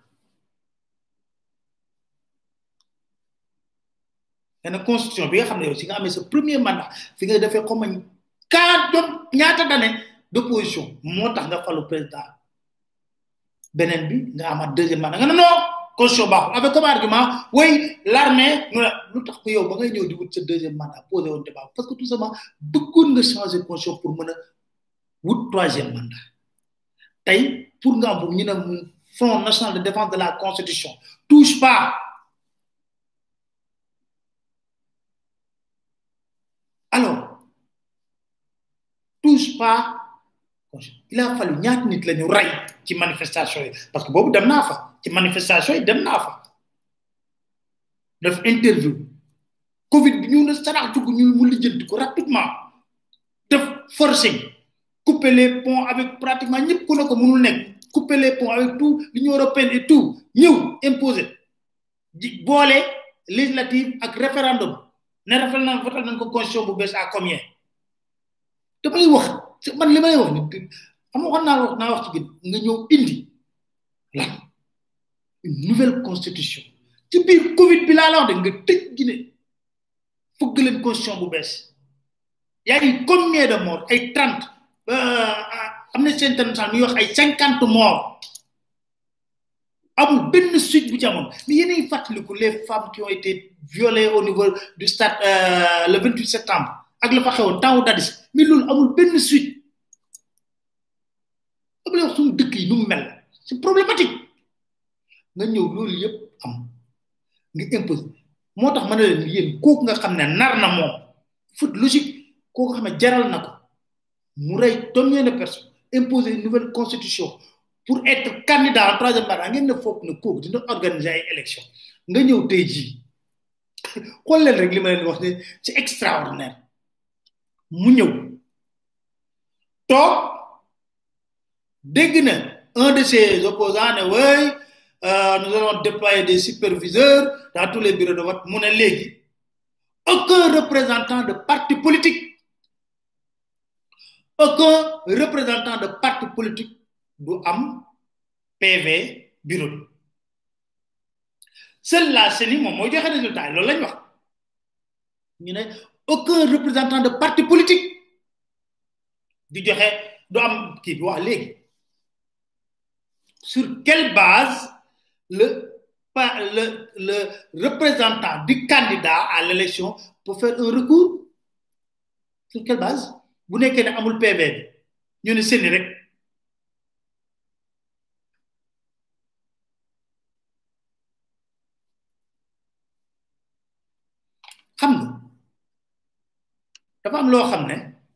nga ne constitution bi nga xam ne yow si nga amee sa premier mandat fi nga defee comme quatre ñaata d'année d'opposition moo tax nga falu président beneen bi nga amaat deuxième mandat nga ne non constitution baaxul avec comme argument oui l'armée nu la lu tax ko yow ba ngay ñëw di wut sa deuxième mandat posé woon débat parce que tout simplement bëggoon nga changer constitution pour mën a wut troisième mandat tey pour nga am ñu ne front national de défense de la constitution touche pas alors touche pas il a fallu ñaat nit lañu ray ci manifestation yi parce que boobu dem naa fa ci manifestation yi dem naa fa def interview covid bi ñu ne sarax dugg ñu mu lijjanti ko rapidement def forcing couper les ponts avec pratiquement ñëpp ku ne ko mënul nekk couper les ponts avec tout l'union européenne et tout ñëw imposer di boole législative ak référendum ne rafet na votal nañ ko constitution bu bees à combien damay wax man li may wax ni xam nga naa wax naa wax ci gën nga ñëw indi lan une nouvelle constitution ci biir covid bi laa la wax de nga tëj Guinée fëgg leen constitution bu bees yaa ngi combien de morts ay trente Amnesty International muy wax ay cinquante morts amul benn suite bu ci amoon mais yéen a ngi fàttaliku les femmes qui ont été violées au niveau du stade euh, le 28 septembre ak la fa xewoon temps dadis mais loolu amul benn suite am la wax suñu dëkk yi nu mu mel c'est problématique nga ñëw loolu yëpp am nga impose moo tax ma ne leen yéen kooku nga xam ne nar na moom foot logique kooku xam ne jaral na ko mu rey combien de personnes imposer une nouvelle constitution pour être candidat en troisième mandat ngeen ne foog ne kooku dina organiser ay élection nga ñëw tey jii xool leen rek li ma leen wax ne c'est extraordinaire mu ñëw toog dégg na un de ses opposants ne oui euh, nous allons déployer des superviseurs dans tous les bureaux de vote mu ne léegi aucun représentant de parti politique aucun représentant de parti politique du am PV bureau bi seul la CENI moom mooy joxe résultat yi loolu lañ wax ñu ne aucun représentant de parti politique di joxe du am kii bi wax léegi sur quelle base le le le représentant du candidat à l'élection peut faire un recours sur quelle base bu nekkee ne amul PV bi ñu ne CENI rek xam nga dafa am loo xam ne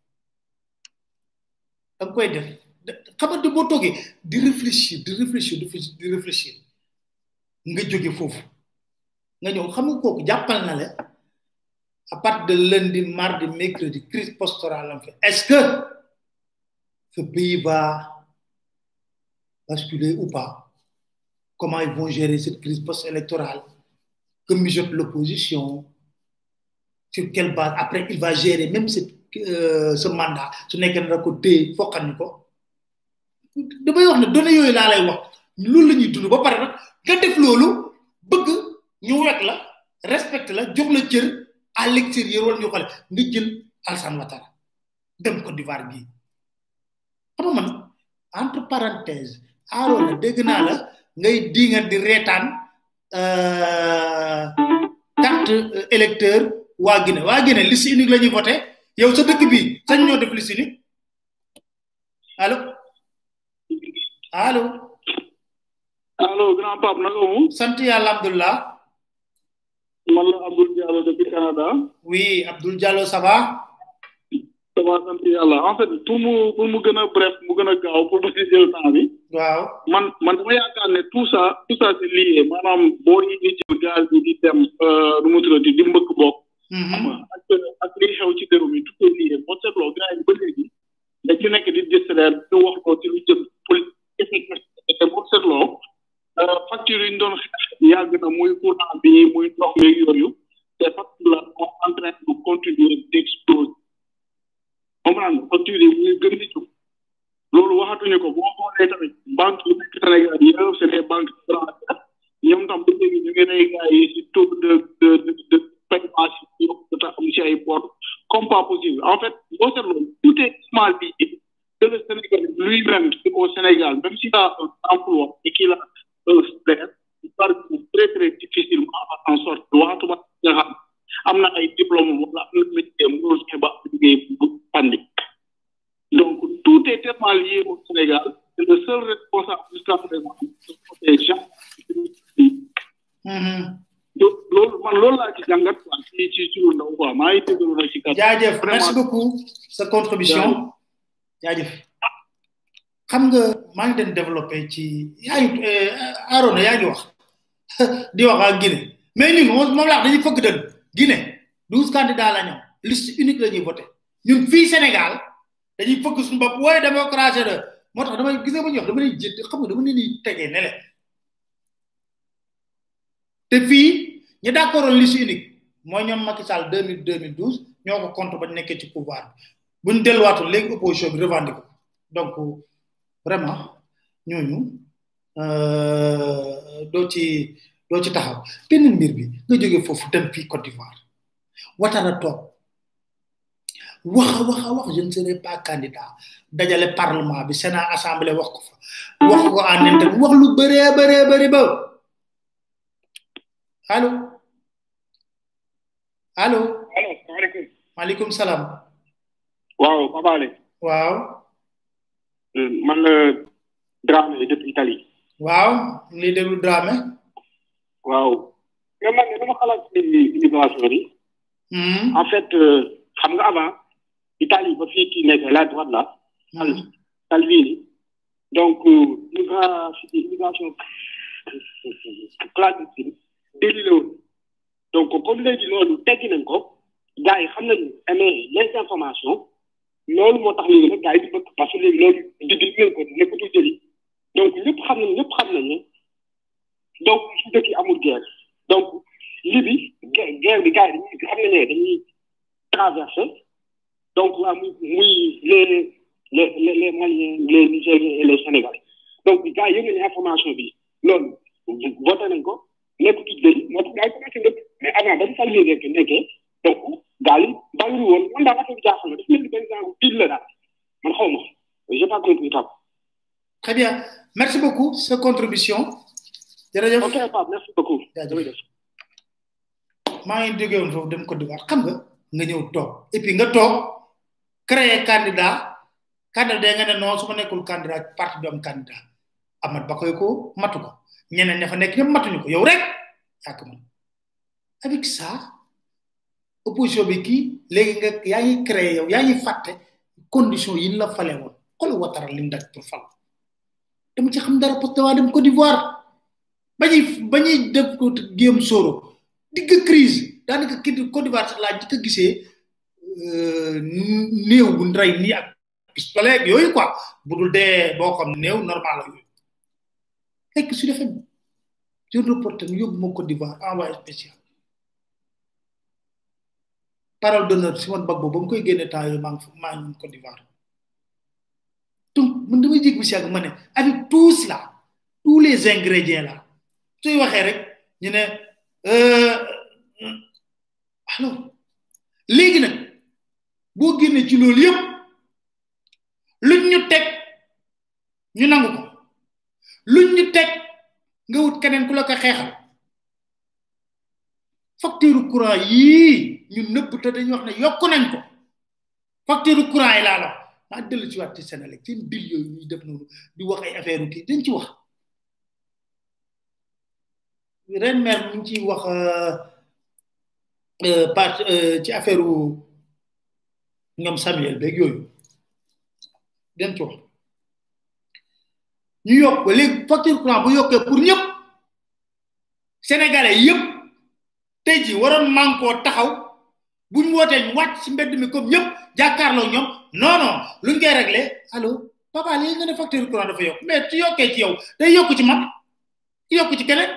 da nga koy def xamante boo toogee di réfléchir di réfléchir di réfléchir nga jóge foofu nga ñëw xam nga kooku jàppal na la à partir de lundi mardi mercredi crise pastorale am fait est-ce que ce pays va basculer ou pas comment ils vont gérer cette crise post-électorale que mijote l'opposition sur quelle base après il va gérer même cette euh, ce mandat su nekkee na ko téye foqal ñu ko damay wax ne données yooyu laa lay wax loolu la ñuy dund ba pare nag nga def loolu bëgg ñu wekk la respecte la jox la cër à l'extérieur wala ñu xale nga jël Alassane Ouattara dem Côte d'Ivoire bii xam nga man entre parenthèse aaroon na dégg naa la ngay dinga di reetaan carte électeur waa Guinée waa Guinée liste unique la ñuy voté yow sa dëkk bi sañ ñoo def liste unique allo allo allo grand pape naka mu sant yàlla alhamdulilah man la Abdoul Diallo depuis Canada oui Abdoul Diallo ça va ça va sant yàlla en fait pour mu pour mu gën a bref mu gën a gaaw pour mu si jël temps bi waaw man man dama yaakaar ne tout ça tout ça c'est lié maanaam boo yi di jël gaz bi di dem nu mu tuddati di mbëkk bokk ak ak li xew ci réew mi tout est lié boo seetloo gars yi ba léegi dañu nekk di distraire di wax ko ci lu jëm politique te boo seetloo facture yi ñu doon xeex yàgg na muy courant bi muy ndox mi yooyu te facture la sont en train de continuer d'exploser comprendre facture yi muy gën di jóg loolu waxatuñu ko boo xoolee tamit banque yi nekk Sénégal yëpp c'est des banques étrangères ñoom tam ba léegi ñu ngi rey gars yi si taux de de de paiement si yow am si ay port comme pas possible en fait boo seetloo tout est mal bi que le Sénégal lui-même au Sénégal même s'il a un emploi et qu'il a un salaire il parcourt très très difficilement à en sortir waxatuma nga xam am na ay diplôme wala am na métier mënul fexe ba liggéey bu pandi donc tout est tellement lié au Sénégal c'est le seul responsable jusqu'à présent des gens loolu man loolu laa ci jàngat quoi ci ci ci lu ndaw quoi maa ngi déglu na ci kat jaajëf merci beaucoup sa contribution jaajëf xam nga maa ngi den développé ci yaa ngi Arona yaa ngi wax di wax ak Guinée mais ñun moom moom laa dañuy fëgg dëgg Guinée douze candidats la ñoom liste unique la ñuy voté ñun fii Sénégal dañuy fëgg suñu bopp wooye démocratie de moo tax damay gis nga ba ñuy wax dama lay jënd xam nga dama leen di tegee ne leen te fii ñu d'accord liste unique mooy ñoom Macky Sall 2000 2012 ñoo ko contre ba nekkee ci pouvoir bi buñ delluwaatul léegi opposition bi revendiqué ko donc vraiment ñooñu doo ci doo ci taxaw beneen mbir bi nga jógee foofu dem fii Côte d'Ivoire watara toog waxa waxa wax je ne serai pas candidat dajale parlement bi sénat assemblée wax ko fa wax ko en interne wax lu bëree bëree bëri ba allo allo allo salaamaaleykum maaleykum salaam waaw Papa Ale waaw man la Dramé depuis Italie waaw li déglu Dramé waaw mais man dama xalaat ci immigration bi en fait xam nga avant Italie ba fii kii nekk la droite là Salvini donc immigration clandestine déli la woon donc comme léegi loolu teggi nañ ko gars yi xam nañu amee les informations loolu moo tax léegi nag gars yi di bëgg parce que léegi loolu digg ngeen ko nekkatul jëli donc ñëpp xam nañ ñëpp xam nañ ne donc su dëkk yi amul guerre donc libi guerre bi gars yi dañuy xam nañ ne dañuy traverser donc waa muy muy les les les les maliens les nigériens et les sénégalais donc gars yi yëg nañu information bi loolu voté nañ ko nekkatul jëli moo tax gars yi commencé ndëkk mais avant ba mu salmi rek nekkee donc gars yi bàyyiwul woon man daal affaire bi jaaxal na dafa mel ni benn genre pile la daal man xaw ma j'ai pas compris tam très bien merci beaucoup sa contribution jërëjëf ok Pape merci beaucoup jërëjëf maa ngi jógee woon foofu dem Côte d'Ivoire xam nga nga ñëw toog et puis nga toog créer candidat candidat nga ne non su ma nekkul candidat parti bi am candidat amat ba koy ko matu ko ñeneen ña fa nekk ñëpp matuñu ko yow rek yaa ko mën avec ça opposition bi kii léegi nga yaa ngi créé yow yaa ngi fàtte condition yi la fale woon xool watara li mu daj pour fal dama ci xam dara parce que waa dem Côte d'Ivoire bañuy bañuy def ko Guillaume Soro digg crise daanaka kii Côte d'Ivoire sax laa jëkk a gisee néew bu rey nii ak pistolet ak yooyu quoi bu dul dee boo xam néew normal la yooyu fekk su defee jël reporter yóbbu ma Côte d'Ivoire envoyé spécial parole d'honneur Simone Bagbo ba mu koy génne temps yooyu maa ngi maa ngi Côte d'Ivoire donc man damay jég bi si ak ma ne avec tout cela tous les ingrédients là suy waxee rek ñu ne alors léegi nag boo génnee ci loolu yëpp luñ ñu teg ñu nangu ko luñ ñu teg nga wut keneen ku la ko xeexal facture courant yii ñu nëbb te dañuy wax ne yokku nañ ko facture courant yi laa la maa dellu ci waat ci Sénégal seen bil yooyu ñuy def noonu di wax ay affaire kii dañ ci wax ren maire mu ngi ciy wax part ci affaire ñoom Samuel beeg yooyu dañ ci wax ñu yokk ba léegi facture courant bu yokkee pour ñëpp sénégalais yëpp tey ji waroon mànkoo taxaw buñ wootee ñu wàcc ci mbedd mi comme ñëpp jàkkaarloo ñoom non non luñ koy réglé allo papa léegi nga ne facture courant dafa yokk mais su yokkee ci yow day yokk ci man yokk ci keneen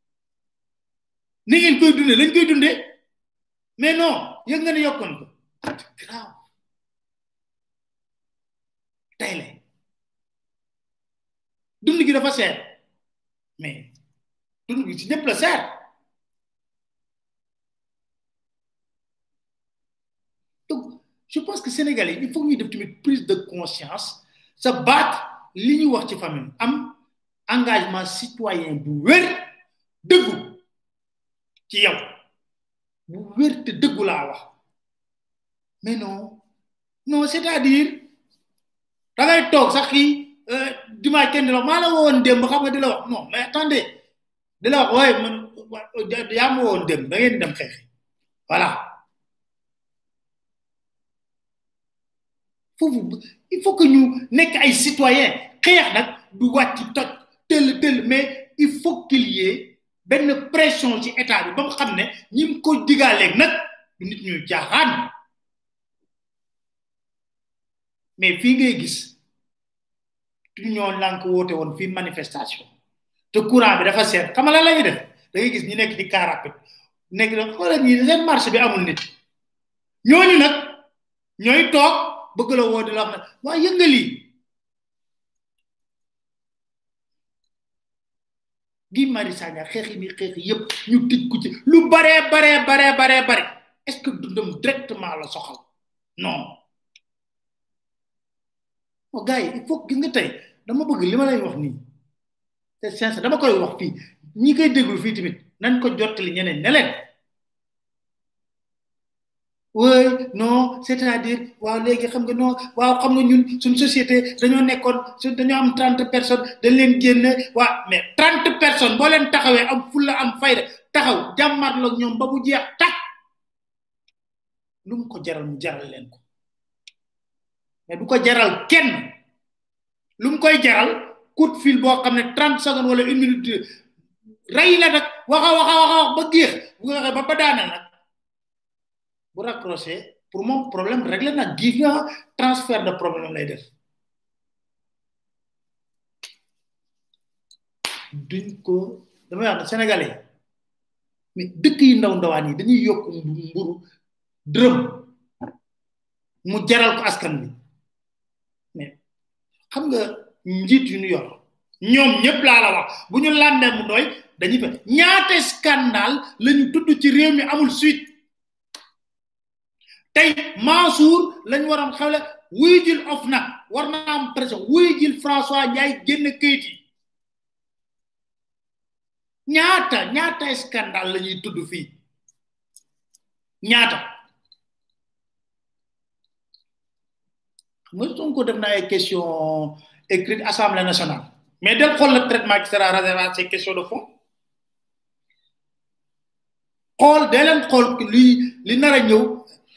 ni ngeen koy dundee lañ koy dundee mais non yëg nga ne yokkoon ko grave tey la dund gi dafa seer mais dund gi ci ñëpp la seer donc je pense que sénégalais il faut ñuy def tamit prise de conscience sa baat li ñuy wax ci famille am engagement citoyen bu wér dëggu ci yow bu wér te dëggu laa wax mais non non c'est-à-dire da ngay toog sax kii dimanche kenn di la maa la woon démb xam nga di la wax non mais attendez di la wax waaye man yaa ma woon démb da ngeen dem xeexi voilà foofu il faut que ñu nekk ay citoyen xeex nag du wàcc toj tëll tëll mais il faut qu'il y ait benn pression ci état bi ba mu xam ne ñi mu ko digaaleeg nag du nit ñuy jaaxaan mais fii ngay gis tu ñoo lànk woote woon fii manifestation te courant bi dafa seet xam nga lan la ñuy def da ngay gis ñi nekk ci car rapide nekk na xoolal ñi seen marché bi amul nit ñooñu nag ñooy toog bëgg la woo di la wax ne waa yëngali gi mari sagna xeexi ni xeexi yépp ñu tij ku ci lu bare bare bare bare bare est ce que dundam directement la soxal non o gars yi il faut gis nga tey dama bëgg li ma lay wax nii c'est sincère dama koy wax fii ñi koy déglu fii tamit nañ ko jottali ñeneen ne leen oui non c'est-à-dire waaw léegi xam nga non waaw xam nga ñun suñ société dañoo nekkoon su dañoo am trente personnes dañ leen génne waa mais trente personnes boo leen taxawee am fulla am fayda taxaw jàmmarloog ñoom ba mu jeex tak lu mu ko jaral mu jaral leen ko mais du ko jaral kenn lu mu koy jaral coup de fil boo xam ne trente secondes wala une minute rey la nag waxa waxa waxa wax ba géex bu nga waxee ba ba daanal nag bu raccroché pour moom problème réglé na giif nga transfert de problème lay def duñ ko damay wax ne sénégalais mais dëkk yi ndaw ndawaan yi dañuy yokk mburu dërëm mu jaral ko askan bi mais xam nga njiit yu ñu yor ñoom ñëpp laa la wax bu ñu làndee mu doy dañuy fa ñaata scandale lañu tudd ci réew mi amul suite tey Mansour lañ waroon xewle wuy jil of nag war na am pression wuy jil François Ndiaye génn këyit yi ñaata ñaata scandale la ñuy tudd fii ñaata xam nga Sonko def na ay question écrite assemblée nationale mais del xool le traitement qui sera réservé à ces questions de fond xool dee leen xool li li nar a ñëw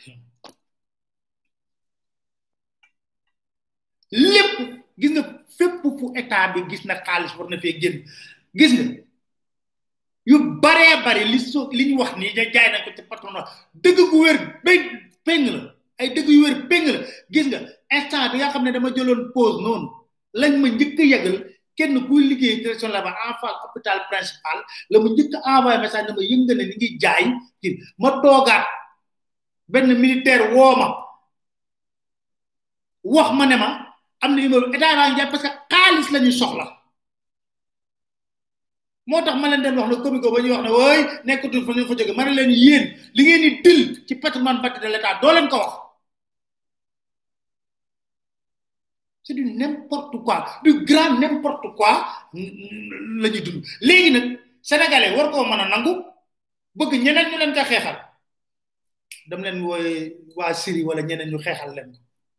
lépp gis nga fépp fu état bi gis na xaalis war na fee génn gis nga yu baree bari li so li ñu wax nii jaay nañ ko ci patronat dëgg gu wér péng péng la ay dëgg yu wér péng la gis nga instant bi nga xam ne dama jëloon pause noonu lañ ma njëkk a yegal kenn kuy liggéey direction là ba en face hôpital principal la ma njëkk a envoyé message ne ma yëngal ne ni ngi jaay kii ma toogaat benn militaire woo ma wax ma ne ma am na numéro état baa ngi jaay parce que xaalis la ñu soxla moo tax ma leen den wax ne comico ba ñuy wax ne wooy nekkatul fa ñu fa jóge ma ne leen yéen li ngeen di dil ci patrimoine bâti de l'état doo leen ko wax c'est du n'importe quoi du grand n'importe quoi la ñuy dund léegi nag sénégalais war koo mën a nangu bëgg ñeneen ñu leen ko xeexal dam leen wooye waa Syrie wala ñeneen ñu xeexal leen ko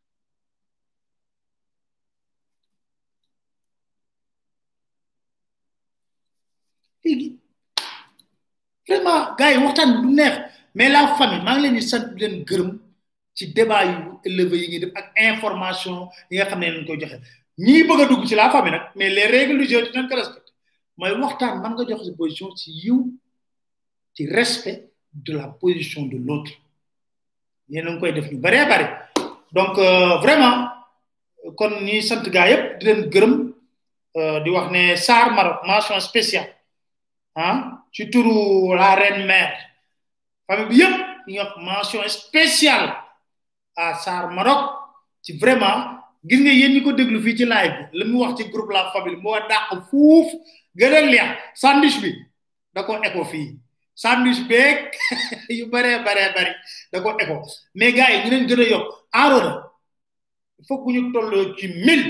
léegi vraiment gars yi waxtaan bi du neex mais la famille maa ngi leen di sant di leen gërëm ci débat yu élevé yi ngi def ak information yi nga xam ne leen koy joxe ñii bëgg a dugg ci la famille nag mais les règles du jeu dinañ ko respecté mooy waxtaan man nga joxe si position ci yiw ci respect de la position de l'autre yéen a ngi koy def ñu bëree bëri donc vraiment kon ñi sant gaa yëpp di leen gërëm di wax ne Sarr Maroc mention spéciale ah ci turu la reine mère famille bi yëpp ñu wax mention spéciale à Sarr Maroc ci vraiment gis nga yéen ñi ko déglu fii ci live bi la mu wax ci groupe la famille moo dàq fuuf gën a leex sandwich bi da ko écho fii sandwich beeg yu baree baree bari da ko écho mais gars yi ñu leen gën a yokk enrona il faut que ñu tolloo ci mille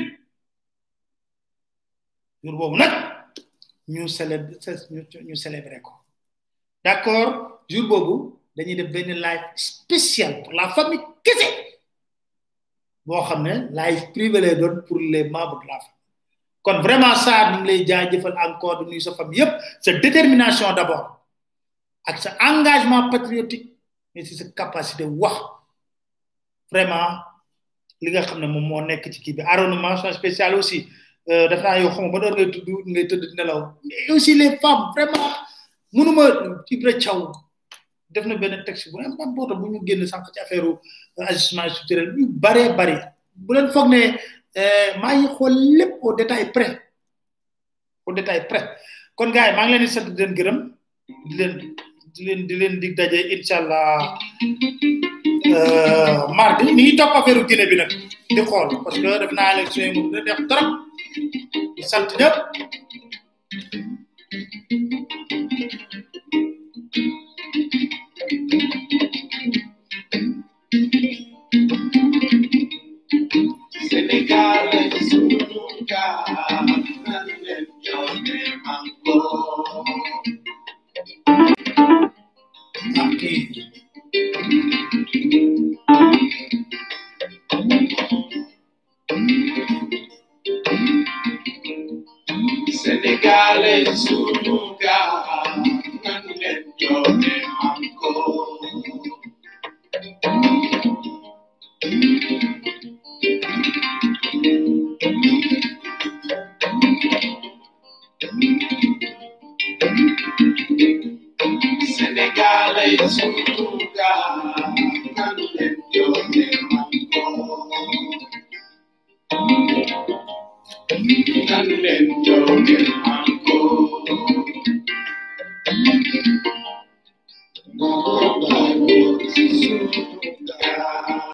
jour boobu nag ñu célèbre ñu célébrer ko d'accord jour boobu dañuy def benn live spécial pour la famille kese boo xam ne live privé lay doon pour les membres de la famille kon vraiment ça ñu ngi lay jaajëfal encore de nuyu sa famille yépp sa détermination d'abord ak sa engagement patriotique mais si sa capacité wax vraiment li nga xam ne moom moo nekk ci kii bi arrondissement mention spéciale aussi euh, def naa yow xam ba doon ngay tudd ngay tëdd di nelaw mais aussi les femmes vraiment mënuma Ibra Thiaw def na benn texte bu am boota bu ñu génn sànq ci affaire ajustement structurel yu bare bari bu leen foog ne maa ngi xool lépp au détail près au détail près kon gars yi maa ngi leen di sant di leen gërëm di leen di leen di leen dig daje incha allah mardi mi ngi topp affaire Guinée bi nag di xool parce que def naa élection yi mu dina def trop di sant ñëpp Senegal es un lugar donde yo me mango. Aquí. Senegal es un lugar donde yo me mango. Senegal es un lugar donde yo me mango. Donde yo me